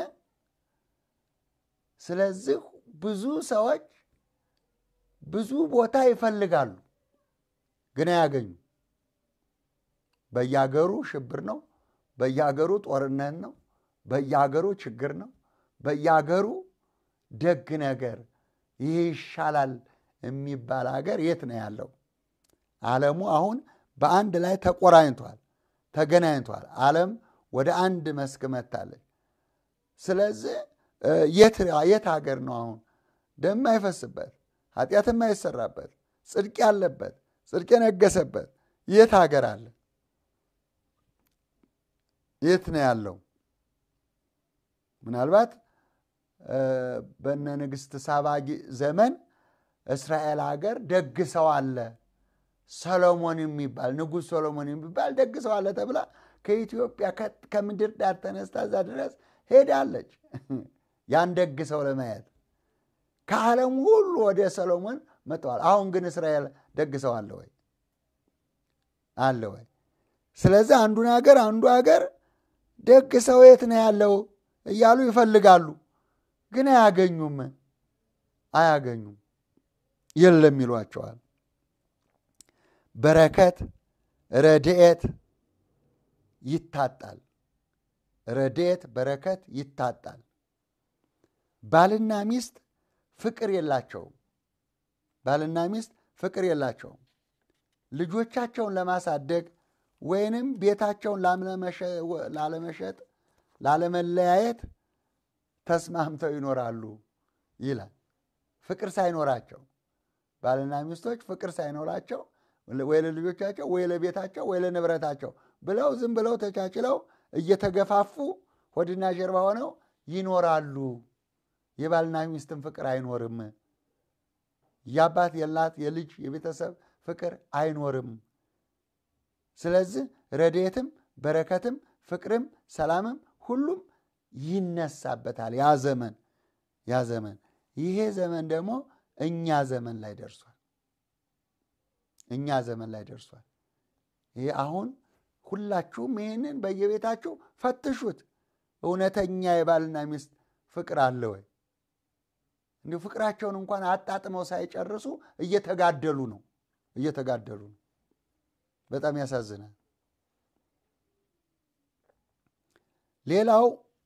ስለዚህ ብዙ ሰዎች ብዙ ቦታ ይፈልጋሉ፣ ግን አያገኙ። በየሀገሩ ሽብር ነው፣ በየሀገሩ ጦርነት ነው፣ በየሀገሩ ችግር ነው፣ በየሀገሩ ደግ ነገር ይህ ይሻላል የሚባል ሀገር የት ነው ያለው? ዓለሙ አሁን በአንድ ላይ ተቆራኝቷል፣ ተገናኝቷል። ዓለም ወደ አንድ መስክ መታለች። ስለዚህ የት ሀገር ነው አሁን ደም አይፈስበት፣ ኃጢአት የማይሰራበት፣ ጽድቅ ያለበት፣ ጽድቅ የነገሰበት የት ሀገር አለ? የት ነው ያለው? ምናልባት በነ ንግሥት ሳባ ዘመን እስራኤል ሀገር ደግ ሰው አለ ሰሎሞን የሚባል ንጉሥ ሰሎሞን የሚባል ደግ ሰው አለ ተብላ ከኢትዮጵያ ከምድር ዳር ተነስታ እዛ ድረስ ሄዳለች። ያን ደግ ሰው ለማየት ከዓለም ሁሉ ወደ ሰሎሞን መጥተዋል። አሁን ግን እስራኤል ደግ ሰው አለ ወይ? አለ ወይ? ስለዚህ አንዱን ሀገር አንዱ ሀገር ደግ ሰው የት ነው ያለው እያሉ ይፈልጋሉ፣ ግን አያገኙም። አያገኙም፣ የለም ይሏቸዋል። በረከት ረድኤት ይታጣል። ረድኤት በረከት ይታጣል። ባልና ሚስት ፍቅር የላቸውም። ባልና ሚስት ፍቅር የላቸውም። ልጆቻቸውን ለማሳደግ ወይንም ቤታቸውን ላለመሸጥ፣ ላለመለያየት ተስማምተው ይኖራሉ ይላል። ፍቅር ሳይኖራቸው ባልና ሚስቶች ፍቅር ሳይኖራቸው ወይ ለልጆቻቸው ወይ ለቤታቸው ወይ ለንብረታቸው ብለው ዝም ብለው ተቻችለው እየተገፋፉ ሆድና ጀርባ ሆነው ይኖራሉ። የባልና ሚስትን ፍቅር አይኖርም። የአባት የላት የልጅ የቤተሰብ ፍቅር አይኖርም። ስለዚህ ረድኤትም በረከትም ፍቅርም ሰላምም ሁሉም ይነሳበታል። ያ ዘመን ያ ዘመን ይሄ ዘመን ደግሞ እኛ ዘመን ላይ ደርሷል። እኛ ዘመን ላይ ደርሷል። ይሄ አሁን ሁላችሁም ይህንን በየቤታችሁ ፈትሹት። እውነተኛ የባልና ሚስት ፍቅር አለ ወይ? እንዲሁ ፍቅራቸውን እንኳን አጣጥመው ሳይጨርሱ እየተጋደሉ ነው እየተጋደሉ ነው። በጣም ያሳዝናል። ሌላው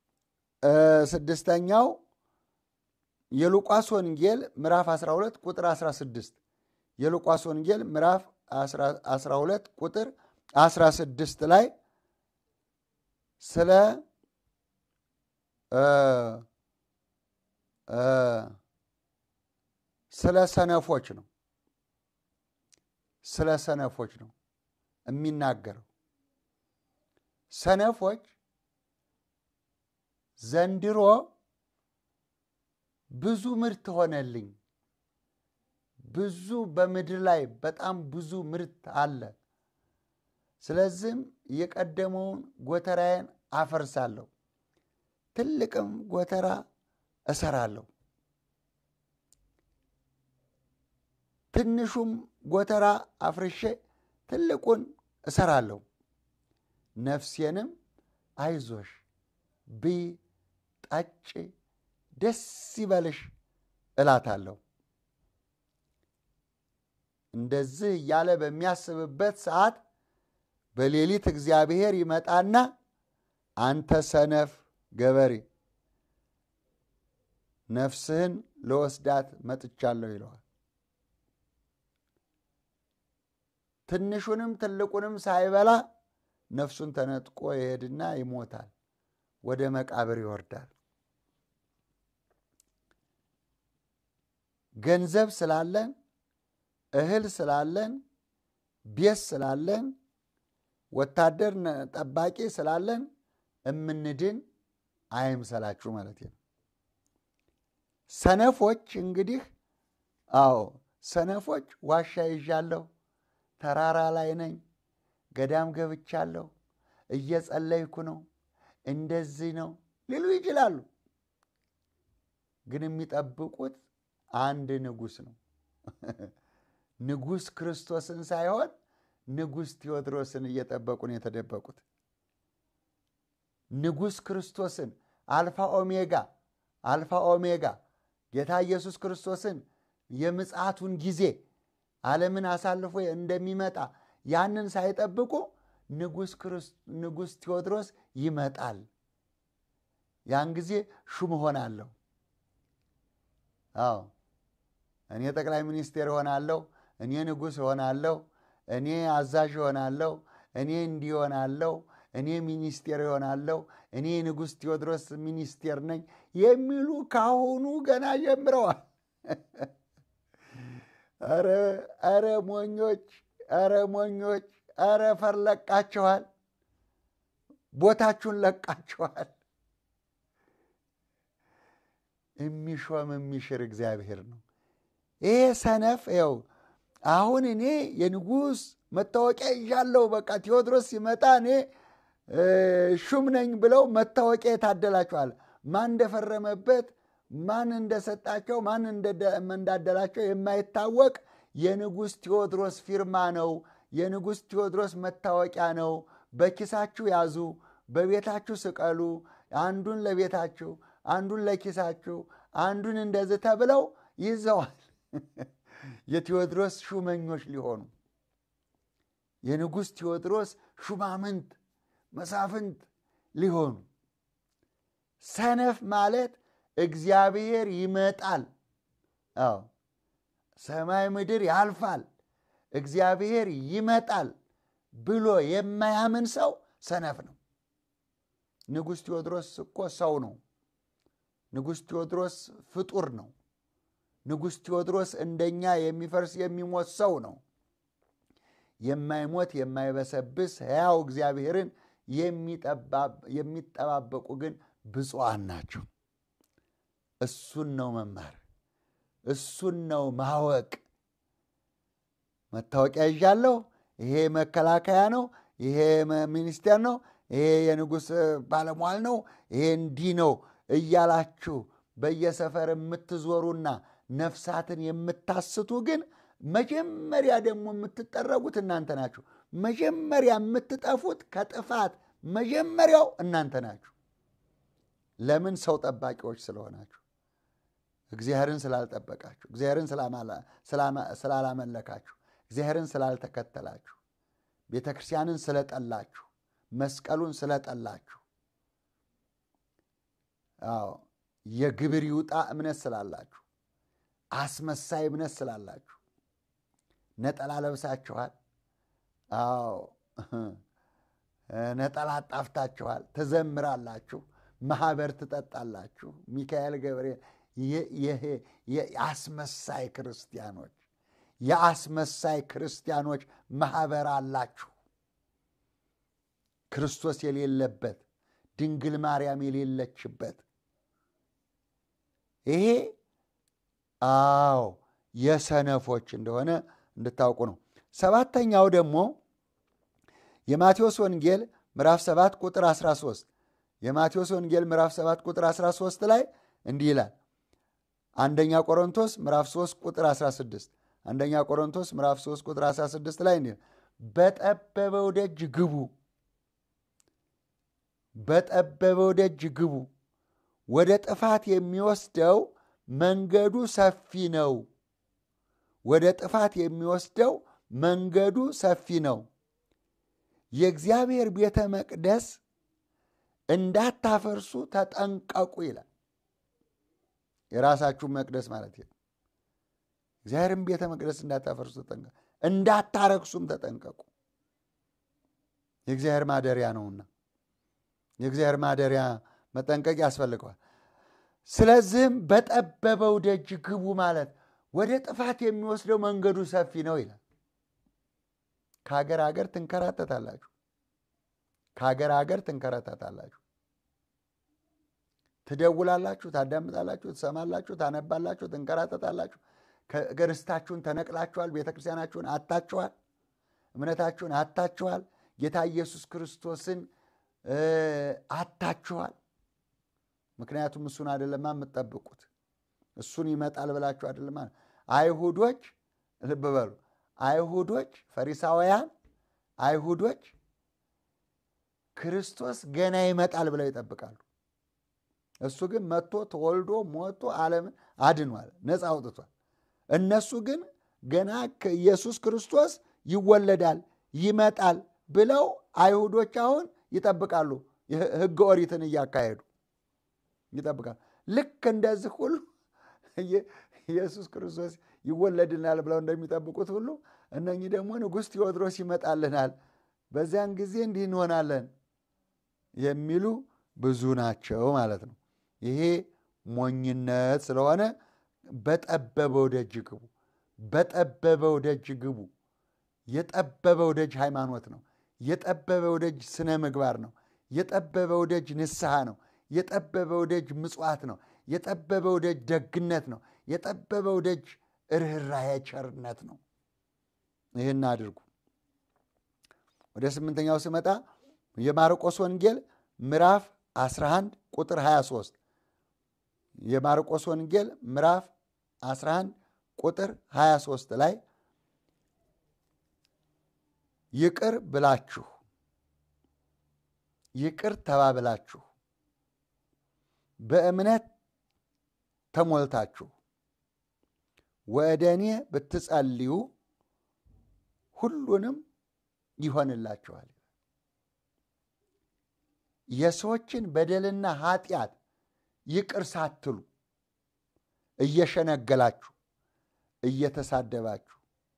ስድስተኛው የሉቃስ ወንጌል ምዕራፍ 12 ቁጥር 16 የሉቃስ ወንጌል ምዕራፍ 12 ቁጥር 16 ላይ ስለ ስለ ሰነፎች ነው ስለ ሰነፎች ነው የሚናገረው። ሰነፎች ዘንድሮ ብዙ ምርት ሆነልኝ፣ ብዙ በምድር ላይ በጣም ብዙ ምርት አለ። ስለዚህም የቀደመውን ጎተራዬን አፈርሳለሁ፣ ትልቅም ጎተራ እሰራለሁ፣ ትንሹም ጎተራ አፍርሼ ትልቁን እሰራለሁ። ነፍሴንም አይዞሽ ብይ፣ ጠጪ፣ ደስ ይበልሽ እላታለሁ። እንደዚህ እያለ በሚያስብበት ሰዓት በሌሊት እግዚአብሔር ይመጣና አንተ ሰነፍ ገበሬ ነፍስህን ለወስዳት መጥቻለሁ ይለዋል። ትንሹንም ትልቁንም ሳይበላ ነፍሱን ተነጥቆ ይሄድና ይሞታል፣ ወደ መቃብር ይወርዳል። ገንዘብ ስላለን፣ እህል ስላለን፣ ቤት ስላለን፣ ወታደር ጠባቂ ስላለን እምንድን አይምሰላችሁ ማለት ነው። ሰነፎች እንግዲህ አዎ ሰነፎች ዋሻ ይዣለሁ፣ ተራራ ላይ ነኝ፣ ገዳም ገብቻለሁ፣ እየጸለይኩ ነው፣ እንደዚህ ነው ሊሉ ይችላሉ። ግን የሚጠብቁት አንድ ንጉሥ ነው። ንጉሥ ክርስቶስን ሳይሆን ንጉሥ ቴዎድሮስን እየጠበቁ ነው የተደበቁት። ንጉሥ ክርስቶስን አልፋ ኦሜጋ አልፋ ኦሜጋ ጌታ ኢየሱስ ክርስቶስን የምጽአቱን ጊዜ ዓለምን አሳልፎ እንደሚመጣ ያንን ሳይጠብቁ ንጉሥ ቴዎድሮስ ይመጣል። ያን ጊዜ ሹም እሆናለሁ። አዎ እኔ ጠቅላይ ሚኒስቴር እሆናለሁ፣ እኔ ንጉሥ እሆናለሁ፣ እኔ አዛዥ እሆናለሁ፣ እኔ እንዲህ እሆናለሁ፣ እኔ ሚኒስቴር እሆናለሁ፣ እኔ ንጉሥ ቴዎድሮስ ሚኒስቴር ነኝ የሚሉ ካሁኑ ገና ጀምረዋል። ኧረ ሞኞች፣ ኧረ ሞኞች፣ ኧረ ፈር ለቃችኋል፣ ቦታችሁን ለቃችኋል። የሚሾም የሚሽር እግዚአብሔር ነው። ይሄ ሰነፍ ው አሁን እኔ የንጉሥ መታወቂያ ይዣለሁ፣ በቃ ቴዎድሮስ ሲመጣ እኔ ሹም ነኝ ብለው መታወቂያ የታደላቸዋል። ማን እንደፈረመበት ማን እንደሰጣቸው ማን እንዳደላቸው የማይታወቅ የንጉሥ ቴዎድሮስ ፊርማ ነው። የንጉሥ ቴዎድሮስ መታወቂያ ነው። በኪሳችሁ ያዙ፣ በቤታችሁ ስቀሉ፣ አንዱን ለቤታችሁ አንዱን ለኪሳችሁ አንዱን እንደዚህ ተብለው ይዘዋል። የቴዎድሮስ ሹመኞች ሊሆኑ የንጉሥ ቴዎድሮስ ሹማምንት መሳፍንት ሊሆኑ ሰነፍ ማለት እግዚአብሔር ይመጣል፣ አዎ ሰማይ ምድር ያልፋል፣ እግዚአብሔር ይመጣል ብሎ የማያምን ሰው ሰነፍ ነው። ንጉሥ ቴዎድሮስ እኮ ሰው ነው። ንጉሥ ቴዎድሮስ ፍጡር ነው። ንጉሥ ቴዎድሮስ እንደኛ የሚፈርስ የሚሞት ሰው ነው። የማይሞት የማይበሰብስ ሕያው እግዚአብሔርን የሚጠባበቁ ግን ብፁዓን ናቸው። እሱን ነው መማር፣ እሱን ነው ማወቅ። መታወቂያ ይዣለሁ፣ ይሄ መከላከያ ነው፣ ይሄ ሚኒስቴር ነው፣ ይሄ የንጉሥ ባለሟል ነው፣ ይሄ እንዲህ ነው እያላችሁ በየሰፈር የምትዞሩና ነፍሳትን የምታስቱ ግን መጀመሪያ ደግሞ የምትጠረጉት እናንተ ናችሁ። መጀመሪያ የምትጠፉት ከጥፋት መጀመሪያው እናንተ ናችሁ። ለምን? ሰው ጠባቂዎች ስለሆናችሁ፣ እግዚአብሔርን ስላልጠበቃችሁ፣ እግዚአብሔርን ስላላመለካችሁ፣ እግዚአብሔርን ስላልተከተላችሁ፣ ቤተ ክርስቲያንን ስለጠላችሁ፣ መስቀሉን ስለጠላችሁ አዎ የግብር ይውጣ እምነት ስላላችሁ፣ አስመሳይ እምነት ስላላችሁ፣ ነጠላ ለብሳችኋል። አዎ ነጠላ ጣፍታችኋል፣ ትዘምራላችሁ፣ ማህበር ትጠጣላችሁ። ሚካኤል ገብርኤል የአስመሳይ ክርስቲያኖች የአስመሳይ ክርስቲያኖች ማህበር አላችሁ። ክርስቶስ የሌለበት ድንግል ማርያም የሌለችበት ይሄ አዎ የሰነፎች እንደሆነ እንድታውቁ ነው። ሰባተኛው ደግሞ የማቴዎስ ወንጌል ምዕራፍ 7 ቁጥር 13 የማቴዎስ ወንጌል ምዕራፍ 7 ቁጥር 13 ላይ እንዲህ ይላል። አንደኛ ቆሮንቶስ ምዕራፍ 3 ቁጥር 16 አንደኛ ቆሮንቶስ ምዕራፍ 3 ቁጥር 16 ላይ እንዲህ በጠበበው ደጅ ግቡ በጠበበው ደጅ ግቡ ወደ ጥፋት የሚወስደው መንገዱ ሰፊ ነው። ወደ ጥፋት የሚወስደው መንገዱ ሰፊ ነው። የእግዚአብሔር ቤተ መቅደስ እንዳታፈርሱ ተጠንቀቁ ይላል። የራሳችሁን መቅደስ ማለት ነው። እግዚአብሔርን ቤተ መቅደስ እንዳታፈርሱ ተጠንቀቁ፣ እንዳታረክሱም ተጠንቀቁ። የእግዚአብሔር ማደሪያ ነውና የእግዚአብሔር ማደሪያ መጠንቀቅ ያስፈልገዋል። ስለዚህም በጠበበው ደጅ ግቡ ማለት ወደ ጥፋት የሚወስደው መንገዱ ሰፊ ነው ይላል። ከሀገር ሀገር ትንከራተታላችሁ፣ ከሀገር ሀገር ትንከራተታላችሁ። ትደውላላችሁ፣ ታዳምጣላችሁ፣ ትሰማላችሁ፣ ታነባላችሁ፣ ትንከራተታላችሁ። ከርስታችሁን ተነቅላችኋል። ቤተ ክርስቲያናችሁን አታችኋል። እምነታችሁን አታችኋል። ጌታ ኢየሱስ ክርስቶስን አታችኋል። ምክንያቱም እሱን አይደለማ የምትጠብቁት፣ እሱን ይመጣል ብላችሁ አይደለማ። አይሁዶች ልብ በሉ፣ አይሁዶች ፈሪሳውያን አይሁዶች ክርስቶስ ገና ይመጣል ብለው ይጠብቃሉ። እሱ ግን መጥቶ ተወልዶ ሞቶ ዓለምን አድኗል፣ ነፃ አውጥቷል። እነሱ ግን ገና ኢየሱስ ክርስቶስ ይወለዳል ይመጣል ብለው አይሁዶች አሁን ይጠብቃሉ። ሕገ ኦሪትን እያካሄዱ ይጠብቃሉ። ልክ እንደዚህ ሁሉ ኢየሱስ ክርስቶስ ይወለድናል ብለው እንደሚጠብቁት ሁሉ እነኚህ ደግሞ ንጉሥ ቴዎድሮስ ይመጣልናል፣ በዚያን ጊዜ እንዲህ እንሆናለን የሚሉ ብዙ ናቸው ማለት ነው። ይሄ ሞኝነት ስለሆነ በጠበበው ደጅ ግቡ፣ በጠበበው ደጅ ግቡ። የጠበበው ደጅ ሃይማኖት ነው። የጠበበው ደጅ ስነ ምግባር ነው። የጠበበው ደጅ ንስሐ ነው። የጠበበው ደጅ ምጽዋት ነው። የጠበበው ደጅ ደግነት ነው። የጠበበው ደጅ ርኅራኄ ቸርነት ነው። ይህን አድርጉ። ወደ ስምንተኛው ስመጣ የማርቆስ ወንጌል ምዕራፍ 11 ቁጥር 23 የማርቆስ ወንጌል ምዕራፍ 11 ቁጥር 23 ላይ ይቅር ብላችሁ ይቅር ተባብላችሁ በእምነት ተሞልታችሁ ወደ እኔ ብትጸልዩ ሁሉንም ይሆንላችኋል። የሰዎችን በደልና ኃጢአት ይቅር ሳትሉ እየሸነገላችሁ እየተሳደባችሁ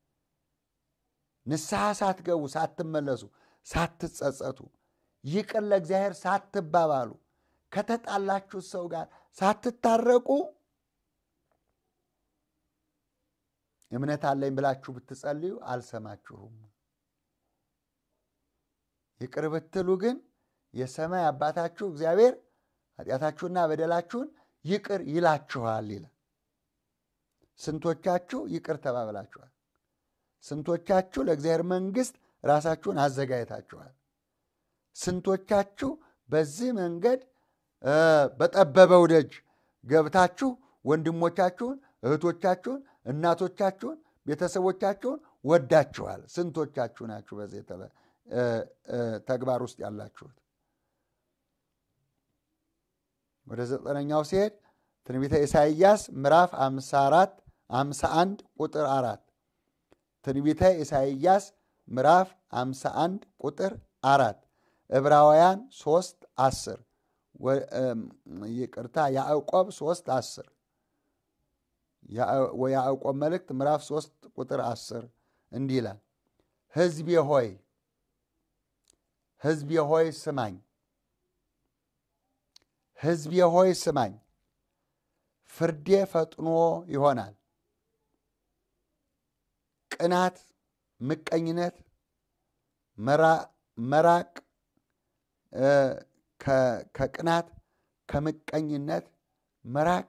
ንስሐ ሳትገቡ ሳትመለሱ ሳትጸጸቱ ይቅር ለእግዚአብሔር ሳትባባሉ ከተጣላችሁት ሰው ጋር ሳትታረቁ እምነት አለኝ ብላችሁ ብትጸልዩ አልሰማችሁም። ይቅር ብትሉ ግን የሰማይ አባታችሁ እግዚአብሔር ኃጢአታችሁና በደላችሁን ይቅር ይላችኋል ይላል። ስንቶቻችሁ ይቅር ተባብላችኋል? ስንቶቻችሁ ለእግዚአብሔር መንግሥት ራሳችሁን አዘጋጅታችኋል? ስንቶቻችሁ በዚህ መንገድ በጠበበው ደጅ ገብታችሁ ወንድሞቻችሁን፣ እህቶቻችሁን፣ እናቶቻችሁን፣ ቤተሰቦቻችሁን ወዳችኋል? ስንቶቻችሁ ናችሁ በዚህ ተግባር ውስጥ ያላችሁት? ወደ ዘጠነኛው ሲሄድ ትንቢተ ኢሳይያስ ምዕራፍ 54 51 ቁጥር አራት ትንቢተ ኢሳይያስ ምዕራፍ 51 ቁጥር አራት ዕብራውያን 3 10 ይቅርታ ያዕቆብ 3 10 የያዕቆብ መልእክት ምዕራፍ 3 ቁጥር 10 እንዲህ ይላል፣ ሕዝቤ ሆይ ሕዝቤ ሆይ ስማኝ፣ ሕዝቤ ሆይ ስማኝ፣ ፍርዴ ፈጥኖ ይሆናል። ቅናት፣ ምቀኝነት፣ መራቅ ከቅናት ከምቀኝነት መራቅ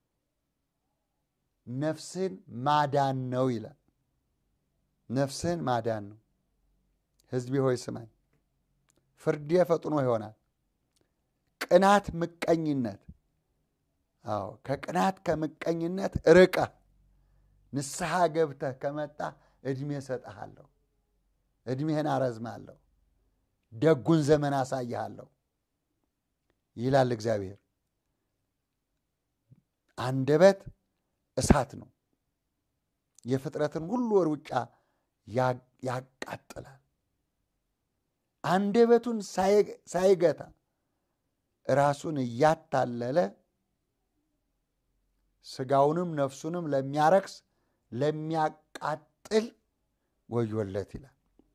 ነፍስን ማዳን ነው ይላል። ነፍስን ማዳን ነው። ሕዝቤ ሆይ ስማኝ፣ ፍርዴ ፈጥኖ ይሆናል። ቅናት፣ ምቀኝነት፣ አዎ ከቅናት ከምቀኝነት ርቀህ ንስሐ ገብተህ ከመጣ ዕድሜ እሰጥሃለሁ፣ ዕድሜህን አረዝማለሁ፣ ደጉን ዘመን አሳይሃለሁ ይላል እግዚአብሔር። አንደበት እሳት ነው። የፍጥረትን ሁሉ ሩጫ ያቃጥላል። አንደበቱን ሳይገታ ራሱን እያታለለ ስጋውንም ነፍሱንም ለሚያረክስ ለሚያቃጥል ወዮለት ይላል።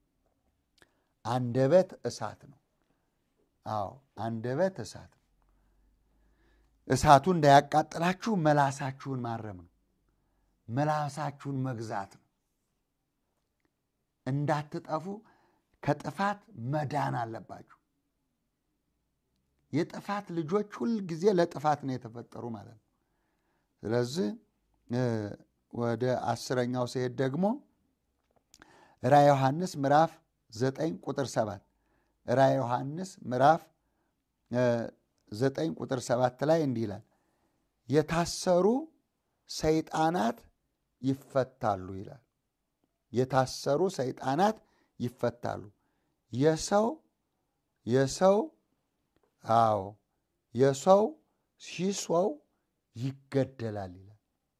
አንደበት እሳት ነው። አዎ አንደበት እሳት ነው። እሳቱ እንዳያቃጥላችሁ መላሳችሁን ማረም ነው። መላሳችሁን መግዛት ነው። እንዳትጠፉ ከጥፋት መዳን አለባችሁ። የጥፋት ልጆች ሁል ጊዜ ለጥፋት ነው የተፈጠሩ ማለት ነው። ስለዚህ ወደ አስረኛው ሲሄድ ደግሞ ራዕየ ዮሐንስ ምዕራፍ ዘጠኝ ቁጥር ሰባት ራዕየ ዮሐንስ ምዕራፍ ዘጠኝ ቁጥር ሰባት ላይ እንዲህ ይላል፣ የታሰሩ ሰይጣናት ይፈታሉ ይላል። የታሰሩ ሰይጣናት ይፈታሉ። የሰው የሰው አዎ የሰው ሲሶው ይገደላል ይላል።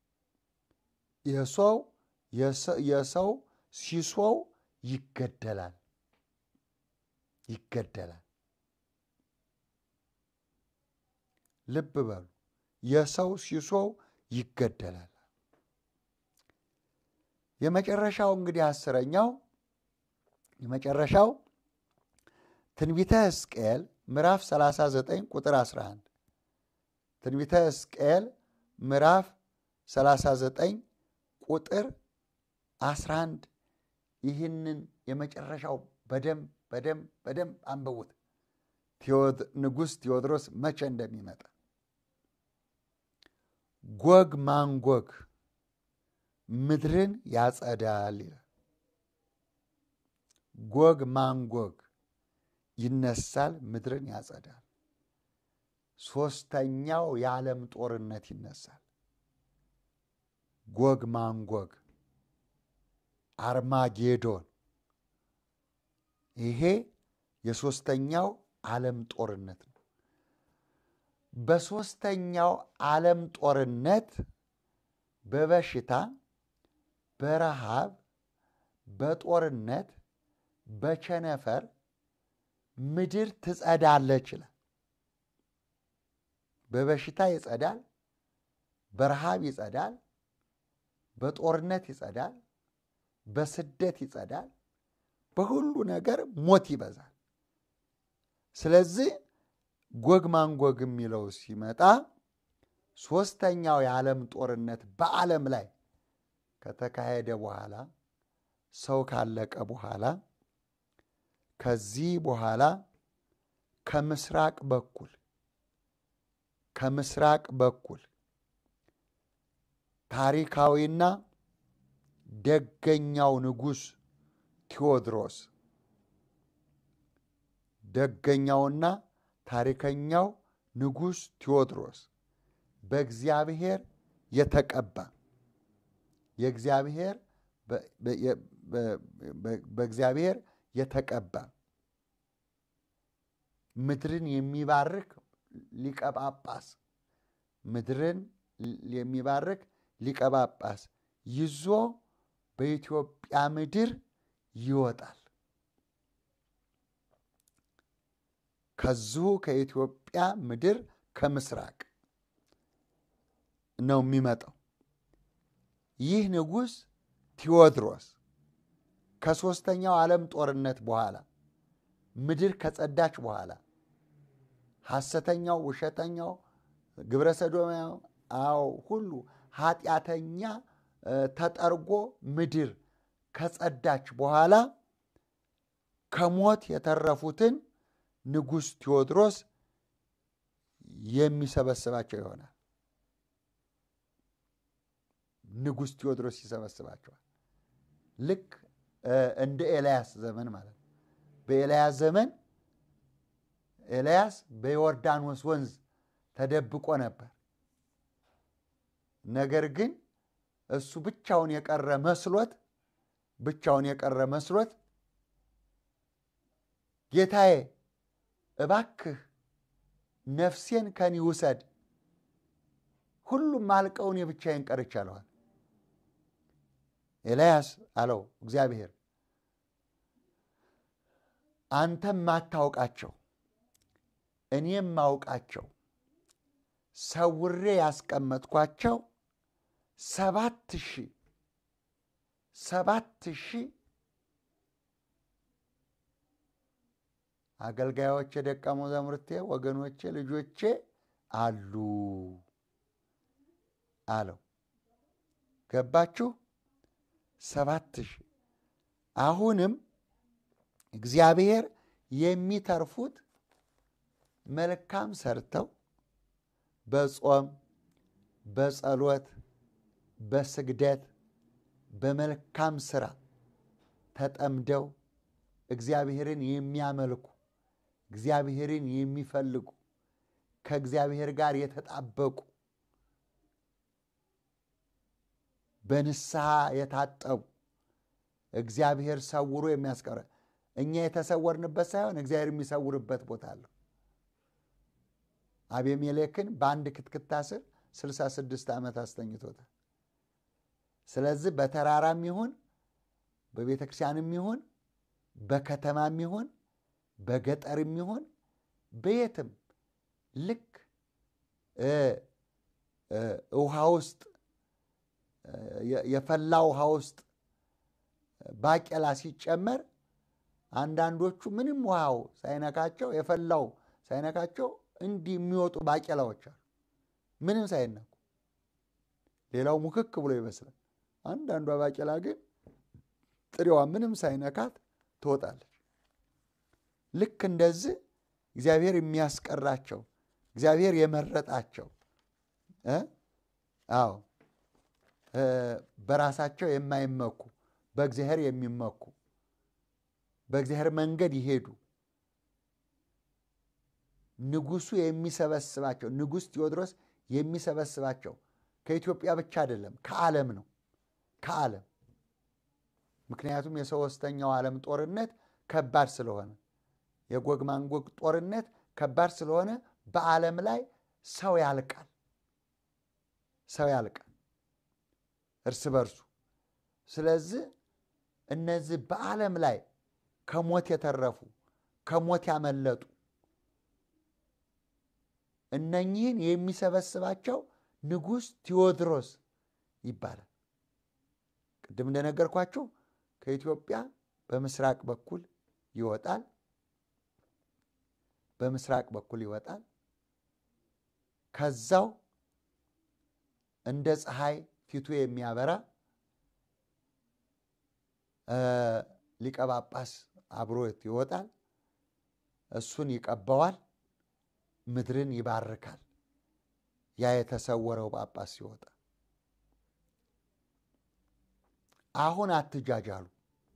የሰው የሰው ሲሶው ይገደላል ይገደላል። ልብ በሉ፣ የሰው ሲሶው ይገደላል። የመጨረሻው እንግዲህ አስረኛው የመጨረሻው ትንቢተ ሕዝቅኤል ምዕራፍ 39 ቁጥር 11 ትንቢተ ሕዝቅኤል ምዕራፍ 39 ቁጥር 11 ይህንን የመጨረሻው በደንብ በደንብ በደንብ አንብቡት። ንጉሥ ቴዎድሮስ መቼ እንደሚመጣ ጎግ ማንጎግ ምድርን ያጸዳል ይላል። ጎግ ማንጎግ ይነሳል፣ ምድርን ያጸዳል። ሦስተኛው የዓለም ጦርነት ይነሳል። ጎግ ማንጎግ አርማጌዶን፣ ይሄ የሦስተኛው ዓለም ጦርነት ነው። በሦስተኛው ዓለም ጦርነት በበሽታ በረሃብ በጦርነት በቸነፈር ምድር ትጸዳለች ይላል። በበሽታ ይጸዳል፣ በረሃብ ይጸዳል፣ በጦርነት ይጸዳል፣ በስደት ይጸዳል፣ በሁሉ ነገር ሞት ይበዛል። ስለዚህ ጎግ ማንጎግ የሚለው ሲመጣ ሦስተኛው የዓለም ጦርነት በዓለም ላይ ከተካሄደ በኋላ ሰው ካለቀ በኋላ ከዚህ በኋላ ከምስራቅ በኩል ከምስራቅ በኩል ታሪካዊና ደገኛው ንጉሥ ቴዎድሮስ ደገኛውና ታሪከኛው ንጉሥ ቴዎድሮስ በእግዚአብሔር የተቀባ የእግዚአብሔር በእግዚአብሔር የተቀባ ምድርን የሚባርክ ሊቀ ጳጳስ ምድርን የሚባርክ ሊቀ ጳጳስ ይዞ በኢትዮጵያ ምድር ይወጣል። ከዚሁ ከኢትዮጵያ ምድር ከምስራቅ ነው የሚመጣው። ይህ ንጉሥ ቴዎድሮስ ከሦስተኛው ዓለም ጦርነት በኋላ ምድር ከጸዳች በኋላ ሐሰተኛው፣ ውሸተኛው፣ ግብረ ሰዶማው አዎ ሁሉ ኃጢአተኛ ተጠርጎ ምድር ከጸዳች በኋላ ከሞት የተረፉትን ንጉሥ ቴዎድሮስ የሚሰበስባቸው ይሆናል። ንጉሥ ቴዎድሮስ ይሰበስባቸዋል። ልክ እንደ ኤልያስ ዘመን ማለት ነው። በኤልያስ ዘመን ኤልያስ በዮርዳኖስ ወንዝ ተደብቆ ነበር። ነገር ግን እሱ ብቻውን የቀረ መስሎት ብቻውን የቀረ መስሎት ጌታዬ እባክህ ነፍሴን ከኔ ውሰድ፣ ሁሉም አልቀው እኔ ብቻዬን ቀርቻለዋል። ኤልያስ አለው እግዚአብሔር አንተም ማታውቃቸው እኔም ማውቃቸው ሰውሬ ያስቀመጥኳቸው ሰባት ሺህ ሰባት ሺህ አገልጋዮቼ፣ ደቀ መዛሙርቴ፣ ወገኖቼ፣ ልጆቼ አሉ አለው። ገባችሁ? ሰባት ሺህ አሁንም እግዚአብሔር የሚተርፉት መልካም ሰርተው በጾም በጸሎት በስግደት በመልካም ስራ ተጠምደው እግዚአብሔርን የሚያመልኩ እግዚአብሔርን የሚፈልጉ ከእግዚአብሔር ጋር የተጣበቁ በንስሐ የታጠቡ እግዚአብሔር ሰውሮ የሚያስቀረ እኛ የተሰወርንበት ሳይሆን እግዚአብሔር የሚሰውርበት ቦታ አለው። አቤሜሌክን በአንድ ክትክታ ስር 66 ዓመት አስተኝቶታል። ስለዚህ በተራራም ይሁን በቤተ ክርስቲያንም ይሁን በከተማም ይሁን በገጠርም ይሁን በየትም ልክ ውሃ ውስጥ የፈላ ውሃ ውስጥ ባቄላ ሲጨመር አንዳንዶቹ ምንም ውሃው ሳይነካቸው የፈላው ሳይነካቸው እንዲህ የሚወጡ ባቄላዎች አሉ፣ ምንም ሳይነኩ። ሌላው ሙክክ ብሎ ይመስላል። አንዳንዷ ባቄላ ግን ጥሬዋ ምንም ሳይነካት ትወጣለች። ልክ እንደዚህ እግዚአብሔር የሚያስቀራቸው እግዚአብሔር የመረጣቸው አዎ በራሳቸው የማይመኩ በእግዚአብሔር የሚመኩ በእግዚአብሔር መንገድ ይሄዱ ንጉሱ የሚሰበስባቸው ንጉሥ ቴዎድሮስ የሚሰበስባቸው ከኢትዮጵያ ብቻ አይደለም፣ ከዓለም ነው። ከዓለም ምክንያቱም የሶስተኛው ዓለም ጦርነት ከባድ ስለሆነ የጎግ ማንጎግ ጦርነት ከባድ ስለሆነ በዓለም ላይ ሰው ያልቃል፣ ሰው ያልቃል እርስ በርሱ። ስለዚህ እነዚህ በዓለም ላይ ከሞት የተረፉ ከሞት ያመለጡ እነኚህን የሚሰበስባቸው ንጉሥ ቴዎድሮስ ይባላል። ቅድም እንደነገርኳቸው ከኢትዮጵያ በምስራቅ በኩል ይወጣል። በምስራቅ በኩል ይወጣል። ከዛው እንደ ፀሐይ ፊቱ የሚያበራ ሊቀ ጳጳስ አብሮት ይወጣል። እሱን ይቀባዋል። ምድርን ይባርካል። ያ የተሰወረው ጳጳስ ሲወጣ አሁን አትጃጃሉ።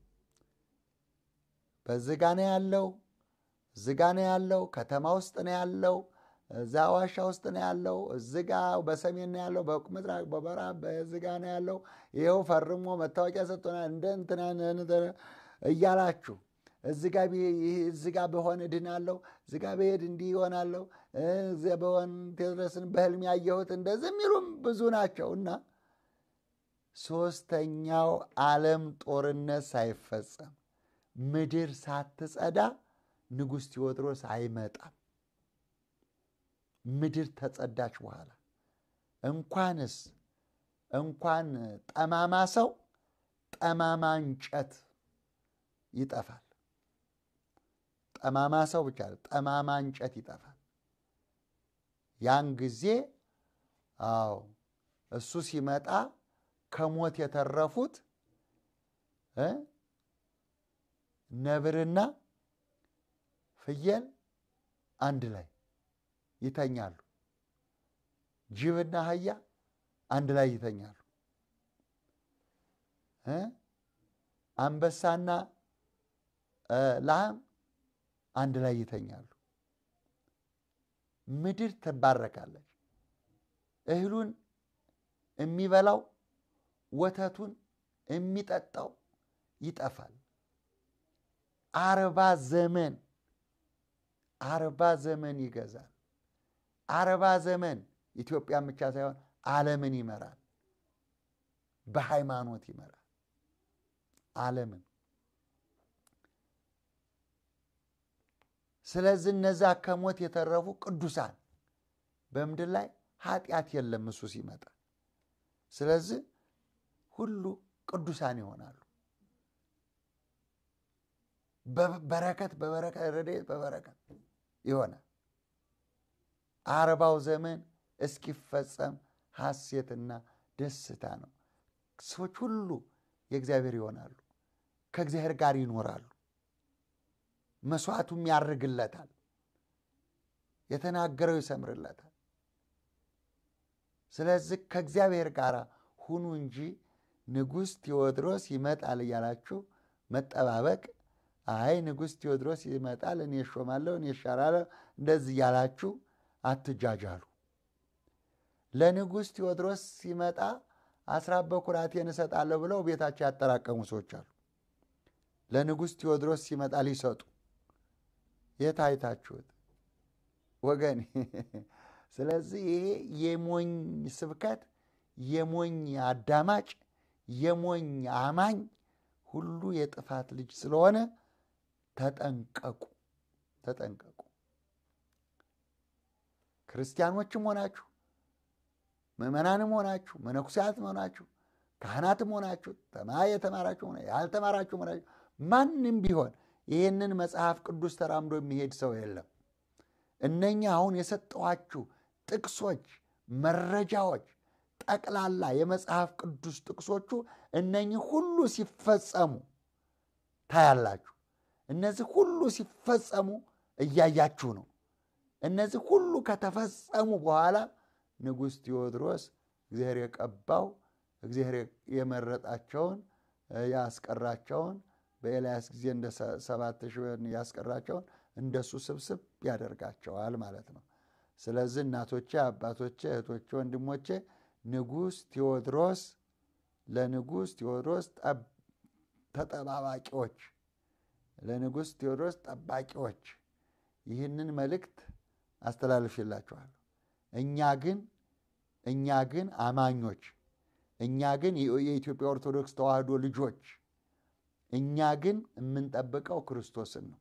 በዚህ ጋ ነው ያለው፣ እዚህ ጋ ነው ያለው፣ ከተማ ውስጥ ነው ያለው፣ እዛ ዋሻ ውስጥ ነው ያለው፣ እዚህ ጋ በሰሜን ነው ያለው፣ በምስራቅ በምዕራብ በዚህ ጋ ነው ያለው፣ ይኸው ፈርሞ መታወቂያ ሰጥቶናል እንደ እንትና እያላችሁ እዚህ ጋ በሆን እድናለሁ፣ እዚህ ጋ በሄድ እንዲህ ይሆናለሁ፣ እዚያ በሆን ቴዎድሮስን በህልም ያየሁት እንደዚህ የሚሉም ብዙ ናቸው እና ሶስተኛው ዓለም ጦርነት ሳይፈጸም ምድር ሳትጸዳ ንጉሥ ቴዎድሮስ አይመጣም። ምድር ተጸዳች በኋላ እንኳንስ እንኳን ጠማማ ሰው ጠማማ እንጨት ይጠፋል። ጠማማ ሰው ብቻ ጠማማ እንጨት ይጠፋል። ያን ጊዜ አዎ እሱ ሲመጣ ከሞት የተረፉት ነብርና ፍየል አንድ ላይ ይተኛሉ። ጅብና አህያ አንድ ላይ ይተኛሉ። አንበሳና ላም አንድ ላይ ይተኛሉ። ምድር ትባረካለች። እህሉን የሚበላው ወተቱን የሚጠጣው ይጠፋል። አርባ ዘመን አርባ ዘመን ይገዛል። አርባ ዘመን ኢትዮጵያን ብቻ ሳይሆን ዓለምን ይመራል። በሃይማኖት ይመራል ዓለምን። ስለዚህ እነዛ ከሞት የተረፉ ቅዱሳን በምድር ላይ ኃጢአት የለም እሱ ሲመጣ። ስለዚህ ሁሉ ቅዱሳን ይሆናሉ። በረከት በበረከት ረድኤት በበረከት ይሆናል። አርባው ዘመን እስኪፈጸም ሐሴትና ደስታ ነው። ሰዎች ሁሉ የእግዚአብሔር ይሆናሉ፣ ከእግዚአብሔር ጋር ይኖራሉ። መስዋዕቱም ያርግለታል፣ የተናገረው ይሰምርለታል። ስለዚህ ከእግዚአብሔር ጋር ሁኑ እንጂ ንጉሥ ቴዎድሮስ ይመጣል እያላችሁ መጠባበቅ፣ አይ ንጉሥ ቴዎድሮስ ይመጣል እኔ እሾማለሁ እኔ እሻራለሁ እንደዚህ እያላችሁ አትጃጃሉ። ለንጉሥ ቴዎድሮስ ሲመጣ አስራት በኩራቴን እሰጣለሁ ብለው ቤታቸው ያጠራቀሙ ሰዎች አሉ። ለንጉሥ ቴዎድሮስ ሲመጣ ሊሰጡ የት አይታችሁት ወገን? ስለዚህ ይሄ የሞኝ ስብከት፣ የሞኝ አዳማጭ፣ የሞኝ አማኝ ሁሉ የጥፋት ልጅ ስለሆነ ተጠንቀቁ፣ ተጠንቀቁ። ክርስቲያኖችም ሆናችሁ ምዕመናንም ሆናችሁ መነኩሲያትም ሆናችሁ ካህናትም ሆናችሁ ተማ የተማራችሁ ሆነ ያልተማራችሁ ሆናችሁ ማንም ቢሆን ይህንን መጽሐፍ ቅዱስ ተራምዶ የሚሄድ ሰው የለም። እነኛ አሁን የሰጠኋችሁ ጥቅሶች፣ መረጃዎች ጠቅላላ የመጽሐፍ ቅዱስ ጥቅሶቹ እነኚህ ሁሉ ሲፈጸሙ ታያላችሁ። እነዚህ ሁሉ ሲፈጸሙ እያያችሁ ነው። እነዚህ ሁሉ ከተፈጸሙ በኋላ ንጉሥ ቴዎድሮስ እግዚአብሔር የቀባው እግዚአብሔር የመረጣቸውን ያስቀራቸውን በኤልያስ ጊዜ እንደ ሰባት ሺህ ያስቀራቸውን እንደሱ ስብስብ ያደርጋቸዋል ማለት ነው። ስለዚህ እናቶቼ፣ አባቶቼ፣ እህቶቼ፣ ወንድሞቼ ንጉሥ ቴዎድሮስ ለንጉሥ ቴዎድሮስ ተጠባባቂዎች ለንጉሥ ቴዎድሮስ ጠባቂዎች ይህንን መልእክት አስተላልፍላችኋለሁ። እኛ ግን እኛ ግን አማኞች እኛ ግን የኢትዮጵያ ኦርቶዶክስ ተዋሕዶ ልጆች እኛ ግን የምንጠብቀው ክርስቶስን ነው።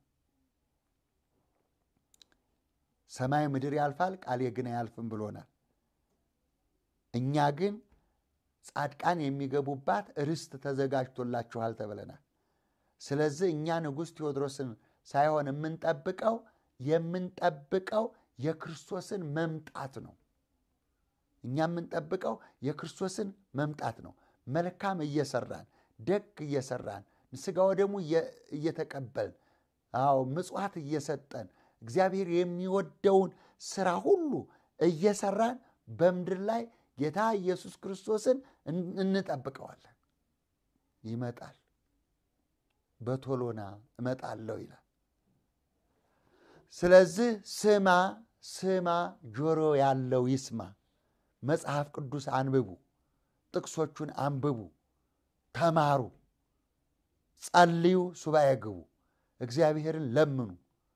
ሰማይ ምድር ያልፋል፣ ቃሌ ግን አያልፍም ብሎናል። እኛ ግን ጻድቃን የሚገቡባት ርስት ተዘጋጅቶላችኋል ተብለናል። ስለዚህ እኛ ንጉሥ ቴዎድሮስን ሳይሆን የምንጠብቀው የምንጠብቀው የክርስቶስን መምጣት ነው። እኛ የምንጠብቀው የክርስቶስን መምጣት ነው። መልካም እየሰራን ደግ እየሰራን ሥጋ ወደሙ እየተቀበልን አዎ ምጽዋት እየሰጠን እግዚአብሔር የሚወደውን ስራ ሁሉ እየሰራን በምድር ላይ ጌታ ኢየሱስ ክርስቶስን እንጠብቀዋለን። ይመጣል፣ በቶሎና እመጣለሁ ይላል። ስለዚህ ስማ ስማ፣ ጆሮ ያለው ይስማ። መጽሐፍ ቅዱስ አንብቡ፣ ጥቅሶቹን አንብቡ፣ ተማሩ፣ ጸልዩ፣ ሱባኤ ግቡ፣ እግዚአብሔርን ለምኑ።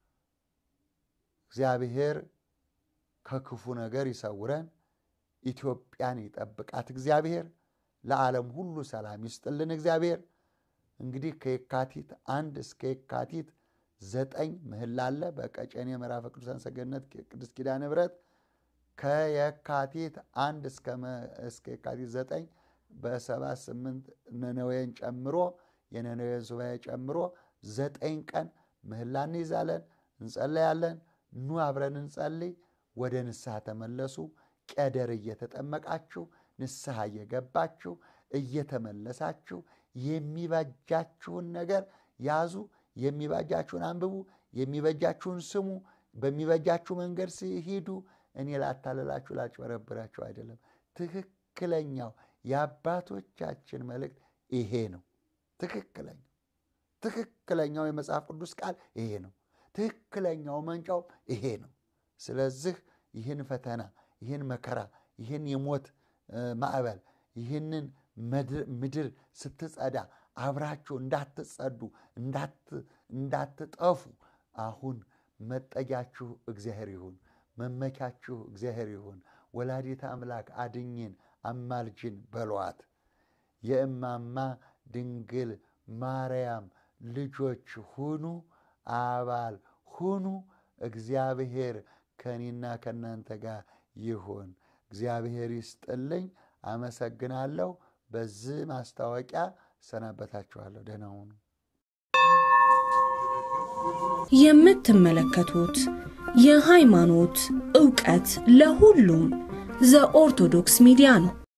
እግዚአብሔር ከክፉ ነገር ይሰውረን፣ ኢትዮጵያን ይጠብቃት። እግዚአብሔር ለዓለም ሁሉ ሰላም ይስጥልን። እግዚአብሔር እንግዲህ ከየካቲት አንድ እስከ የካቲት ዘጠኝ ምህላ አለ በቀጨኔ ምዕራፈ ቅዱሳን ሰገነት ቅድስት ኪዳነ ምሕረት ከየካቲት አንድ እስከ የካቲት ዘጠኝ በሰባት ስምንት ነነዌን ጨምሮ የነነዌን ሱባኤ ጨምሮ ዘጠኝ ቀን ምህላ እንይዛለን፣ እንጸለያለን። ኑ አብረን እንጸልይ። ወደ ንስሐ ተመለሱ። ቀደር እየተጠመቃችሁ ንስሐ እየገባችሁ እየተመለሳችሁ የሚበጃችሁን ነገር ያዙ። የሚበጃችሁን አንብቡ። የሚበጃችሁን ስሙ። በሚበጃችሁ መንገድ ሲሄዱ እኔ ላታለላችሁ ላጭበረብራችሁ አይደለም። ትክክለኛው የአባቶቻችን መልእክት ይሄ ነው። ትክክለኛው ትክክለኛው የመጽሐፍ ቅዱስ ቃል ይሄ ነው። ትክክለኛው መንጫው ይሄ ነው። ስለዚህ ይህን ፈተና፣ ይህን መከራ፣ ይህን የሞት ማዕበል፣ ይህንን ምድር ስትጸዳ አብራችሁ እንዳትጸዱ እንዳትጠፉ አሁን መጠጊያችሁ እግዚአብሔር ይሁን፣ መመኪያችሁ እግዚአብሔር ይሁን። ወላዲተ አምላክ አድኝን አማልጅን በሏት። የእማማ ድንግል ማርያም ልጆች ሁኑ፣ አባል ሁኑ። እግዚአብሔር ከእኔና ከእናንተ ጋር ይሁን። እግዚአብሔር ይስጥልኝ። አመሰግናለሁ። በዚህ ማስታወቂያ ሰናበታችኋለሁ። ደህና ሁኑ። የምትመለከቱት የሃይማኖት ዕውቀት ለሁሉም ዘኦርቶዶክስ ሚዲያ ነው።